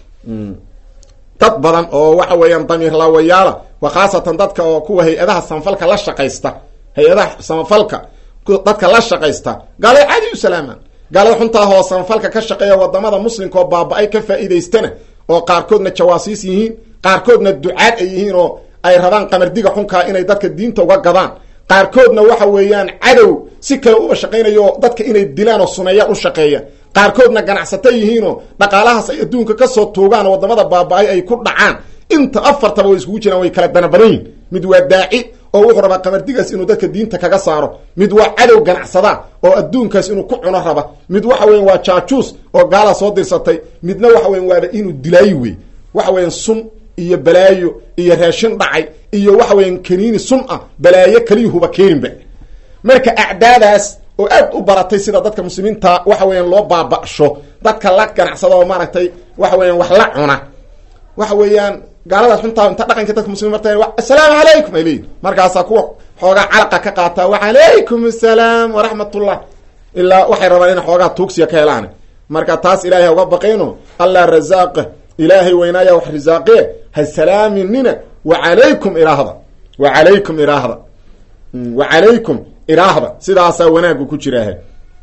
dad badan oo waxa weeyaan damiir laawayaala wa khaasatan dadka oo kuwa hay-adaha samafalka la shaqaysta hay-adaha samafalka dadka la shaqaysta gaalay caadi u salaamaan gaalada xuntaa hoo samafalka ka shaqeeya wadamada muslimka oo baaba-ay ka faa'iidaystana oo qaarkoodna jawaasiis yihiin qaarkoodna ducaad ay yihiin oo ay rabaan qamardiga xunkaa inay dadka diinta uga gadaan qaarkoodna waxa weeyaan cadow si kale uba shaqaynayo oo dadka inay dilaan oo sumeeyaan u shaqeeya qaarkoodna ganacsato yihiinoo dhaqaalahaas ay adduunka kasoo tuugaan oo wadamada baaba-ay ay ku dhacaan inta afartaba way iskugu jiraan way kala danabadan yihin mid waa daaci oo wuxuu rabaa qamardigaas inuu dadka diinta kaga saaro mid waa cadow ganacsada oo adduunkaas inuu ku cuno raba mid waxa weyan waa jaajuus oo gaala soo dirsatay midna waxa weyan waaba inuu dilaayi wey waxa weyan sun iyo balaayo iyo raashin dhacay iyo waxa weyan kaniini sun ah balaayo kaliyuhuba keeninba marka acdaadaas oo aad u baratay sida dadka muslimiinta waxa weeyaan loo baaba'sho dadka la ganacsada oo maaragtay waxa weeyaan wax la cuna waxa weeyaan gaaladaas xuntaa inta dhaqanka dadka muslimiin marta assalaamu calaykum ay leeyihin markaasaa kuwa xoogaa calaqa ka qaataa wacalaykum assalaam waraxmatullah ilaa waxay rabaan inay xoogaa tuugsiya ka helaan marka taas ilaahay ha uga baqayno allah razaaqa ilaahay weynaaya wax risaaqee ha salaaminina wacalaykum iraahda wacalaykum iraahda wacalaykum iraahda sidaasaa wanaagu ku jiraaha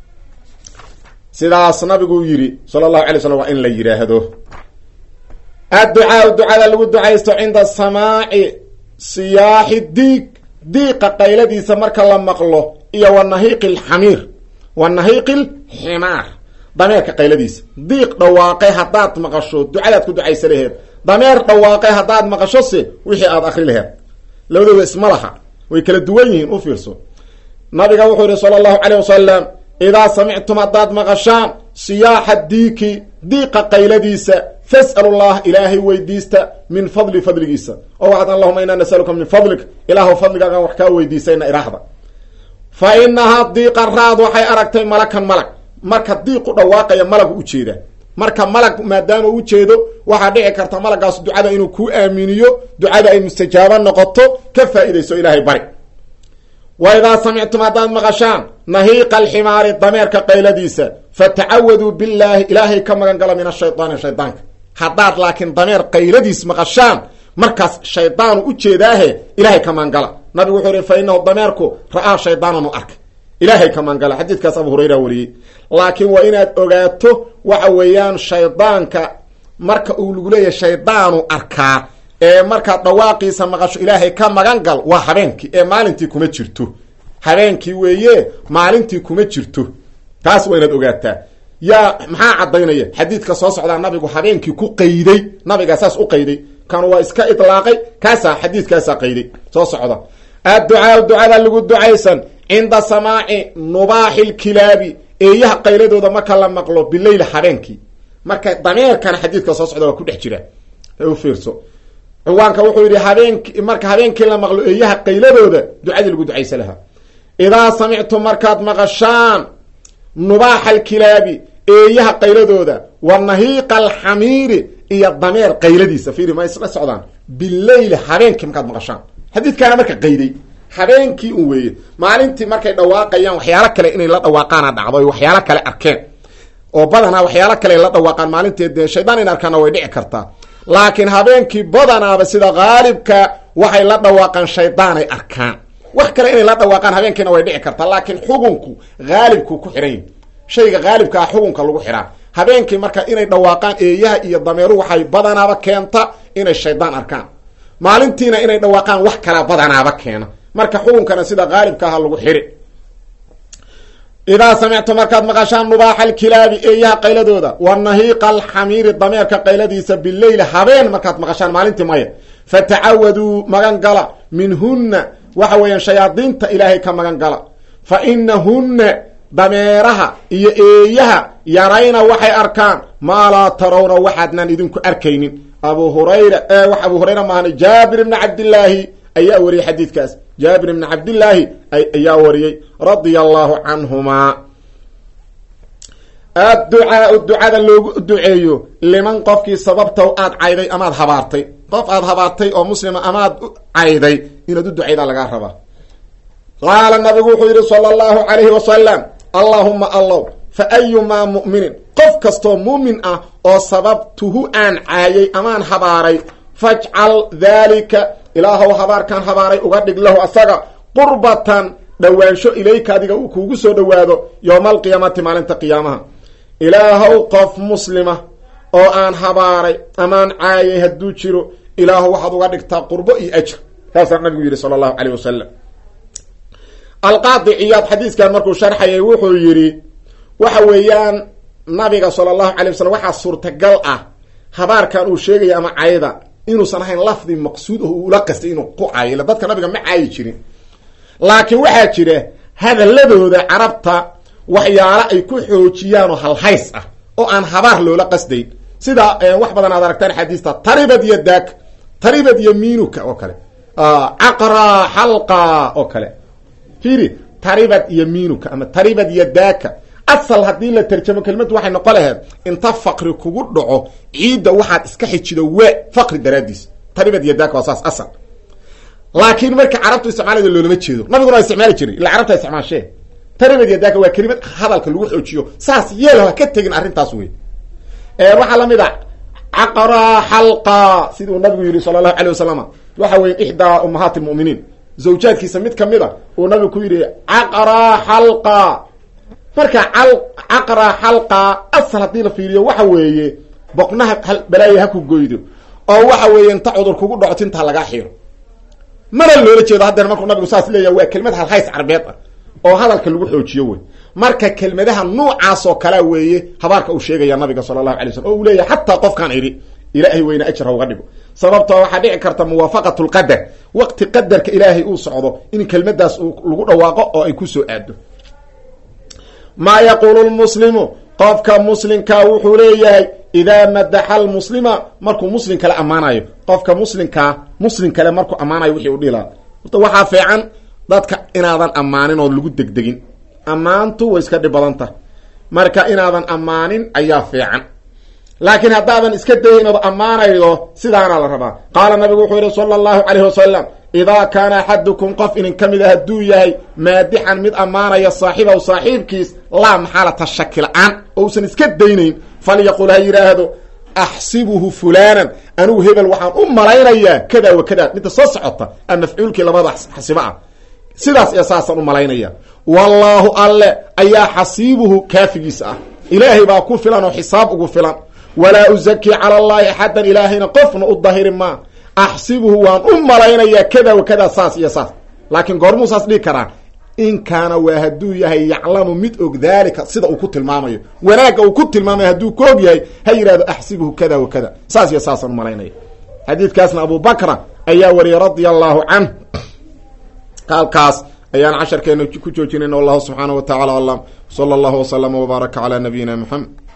sidaas nabigu yidhi sala allahu alay slam waa in la yidhaahdo adducaau ducada lagu ducaysto cinda samaaci siyaaxi diig diiqa qayladiisa marka la maqlo iyo wa nahiiqi alxamiir wa nahiiqi alximaar dameerka qayladiisa diiq dhawaaqay haddaad maqasho ducadaad ku ducaysa laheed dameer dhawaaqay haddaad maqasho se wixii aada akri laheed labadooda isma laha way kala duwan yihiin u fiirso nabiga wuxuu yihi sala allahu caleyh wasalam idaa samictum haddaad maqashaan siyaaxa diiki diiqa qayladiisa fas'alu llah ilaahay weydiista min fadli fadligiisa oo waxaad allahuma inaa nasaluka min fadlik ilaahu fadligaagaan wax kaa weydiisayna iraahda fa inahaa diiqa raad waxay aragtay malakan malag marka diiqu dhawaaqaya malagu ujeedaa marka malag maadaama u ujeedo waxaa dhici karta malagaas ducada inuu kuu aaminiyo ducada ay mustajaabo noqoto ka faa'iidayso ilaahay bari wa idaa samictum haddaad maqashaan nahiiqa alximaari dameerka qayladiisa fatacawaduu billaahi ilaahay ka magan gala min ashaydaani shaydaanka haddaad laakiin dameer qayladiis maqashaan markaas shaydaanu ujeedaahe ilaahay ka maangala nabigu wuxuu yihi fa inahu dameerku ra-aa shaydaananu arkay ilaahay ka maangala xadiidkaas abu hurayra wariyey laakiin waa inaad ogaato waxa weeyaan shaydaanka marka uu lagu leeyahay shaydaanu arkaa ee markaad dhawaaqiisa maqasho ilaahay ka magan gal waa habeenkii ee maalintii kuma jirto habeenkii weeye maalintii kuma jirto taas waa inaad ogaataa yaa maxaa caddaynaya xadiidka soo socdaa nabigu habeenkii ku qayday nabigaa saas u qayday kan waa iska idlaaqay kaasaa xadiidkaasaa qayday soo socda adducaa ducada lagu ducaysan cinda samaaci nubaaxi lkilaabi eeyaha qayladooda marka la maqlo bileyl habeenkii marka dameerkana xadiidka soo socda waa ku dhex jira u fiirso ciwaanka wuxuu yidhi habeenki marka habeenkii la maqlo eeyaha qayladooda ducadii lagu ducaysa lahaa idaa samictum markaad maqashaan nubaaxa alkilaabi eeyaha qayladooda wa nahiiqa alxamiiri iyo dameer qayladiisa fiiri ma isla socdaan bileyl habeenkii markaad maqashaan xadiidkaana marka qayday habeenkii un weeye maalintii markay dhawaaqayaan waxyaalo kale inay la dhawaaqaana dhacdo ay waxyaalo kale arkeen oo badanaa waxyaalo kale la dhawaaqaan maalinteed dee shaydaan in arkaana way dhici kartaa laakiin habeenkii badanaaba sida haalibka waxay la dhawaaqaan shaydaanay arkaan wax kale inay la dhawaaqaan habeenkiina way dhici kartaa laakiin xugunku haalibkuu ku xihan yahi shayga haalibka ah xugunka lagu xihaa habeenkii marka inay dhawaaqaan eeyaha iyo dameeru waxay badanaaba keenta inay shaydaan arkaan maalintiina inay dhawaaqaan wax kalaa badanaaba keena marka xukunkana sida haalibka aha lagu xiri idaa samictu markaad maqashaan nubaaxa alkilaabi eeyaha qayladooda wa nahiiqa alxamiiri dameerka qayladiisa bileyli habeen markaad maqashaan maalintii maya fatacawaduu magan gala minhunna waxa weeyaan shayaadiinta ilaahay ka magan gala fa inahunna dameeraha iyo eeyaha yarayna waxay arkaan maa laa tarawna waxaadnaan idinku arkaynin abu hurayra wax abu hurayra maahana jaabir ibni cabdillaahi ayaa wariyey xadiidkaas jaabir ibni cabdillaahi ayaa wariyey radia allahu canhumaa adducaau ducada loogu duceeyo liman qofkii sababta aad cayday amaad habaartay qof aad habaartay oo muslima amaad cayday inaad u ducaydaa lagaa rabaa qaala nabigu wuxuu yidhi sala allahu calayhi wasalam allahuma allow fa ayumaa mu'minin qof kastoo muumin ah oo sababtuhu aan caayay amaan habaaray fajcal daalika ilaahow habaarkaan habaaray uga dhig lahu asaga qurbatan dhowaansho ilayka adiga uu kuugu soo dhowaado yowma alqiyaamati maalinta qiyaamaha ilaahow qof muslima oo aan habaaray amaan caayay hadduu jiro ilaahow waxaad uga dhigtaa qurbo iyo ajr saasaa nabigu yidhi sala allahu caleyh wasalam alqaadi ciyaad xadiiskan markuu sharxayay wuxuu yidhi waxa weeyaan nabiga sala allahu calay wasalam waxaa suurtagal ah habaarkan uu sheegaya ama cayda inuusan ahayn lafdi maqsuud oo ula qastay inuu ku caayo ila dadka nabiga ma caayi jirin laakiin waxaa jira hadaladooda carabta waxyaalo ay ku xoojiyaan oo halhays ah oo aan habaar loola qasdayn sida wax badan aad aragtaan xadiista taribad iyo daak taribad iyo minuka oo kale caqra xalqa oo kale fiiri taribad iyo minuka ama taribad iyo daaka asal haddii la tarjamo kelimadu waxay noqon laheed inta faqri kugu dhaco ciidda waxaad iska xijido we faqri daraadiis taribad iyo daaka waa saas asal laakiin marka carabtu isticmaalada loolama jeedo nabiguna waa isticmaali jiray illa carabta isticmaashee taribad iyo daaka waa kelimad hadalka lagu xoojiyo saas yeelo ha ka tegin arrintaas wey waxaa lamid a caqra xalqa siduu nabigu yihi sala allahu alay wasalam waxa weye ixdaa ummahaati lmuminiin zawjaadkiisa mid kamid a uu nabigu ku yidhi caqra xalqa marka caqra xalqa asal haddii la fiiriyo waxa weeye boqnaha balaaya ha ku goydo oo waxa weeye inta cudur kugu dhaco tintaa lagaa xiro mana loola jeedo haddeer markuu nabigu saas leeyahay waa kelmad halhays carbeed ah oo hadalka lagu xoojiyo wey marka kelmadaha nuucaas oo kalea weeye habaarka uu sheegaya nabiga sala allahu alay slam oo uu leeyahay xataa qofkaan idhi ilaahay weyne ajr ha uga dhigo sababtoo waxaa dhici karta muwaafaqat lqadar waqti qadarka ilaahay uu socdo in kelmadaas uu lagu dhawaaqo oo ay kusoo aado maa yaquulu lmuslimu qofka muslimkaa wuxuu leeyahay idaa madaxa lmuslima markuu muslim kale ammaanayo qofka muslimkaa muslim kale markuu ammaanayo wixii u dhilaa horta waxaa fiican dadka inaadan ammaanin oo lagu degdegin ammaantu way iska dhib badanta marka inaadan ammaanin ayaa fiican laakiin haddaadan iska dayin ood ammaanaydo sidaana la rabaa qaala nabigu wuxuu yihi sala allahu calayhi wasalam idaa kaana axadukum qof idin ka mid a hadduu yahay maadixan mid ammaanaya saaxiibahu saaxiibkiis laa maxaalata shaki la-aan oo usan iska daynayn falyaqul ha yidhaahdo axsibuhu fulanan anigu hebel waxaan u malaynayaa kada wa kada midda soo socota a mafcuulkii labada xasibo ah sidaas iyo saasaan u malaynaya wallaahu alle ayaa xasiibuhu kaafigiisa ah ilaahay baa ku filan oo xisaab ugu filan walaa uzaki cala allahi axadan ilaahayna qofna u dahiri maa axsibuhu waan u malaynayaa kada wa kada saas iyo saas laakiin goormuu saas dhigi karaa in kaana waa hadduu yahay yaclamu mid og daalika sida uu ku tilmaamayo wanaagga uu ku tilmaamayo hadduu ku og yahay ha yidhahdo axsibuhu kada wa kada saas iyo saasaan u malaynaya xadiidkaasna abu bakra ayaa wariyay radia allahu canh halkaas ayaan casharkeena ku joojinayna wallahu subxaanaه wa tacala aclam salى اllahu wslama wbaaraka calى nabiyina mxamed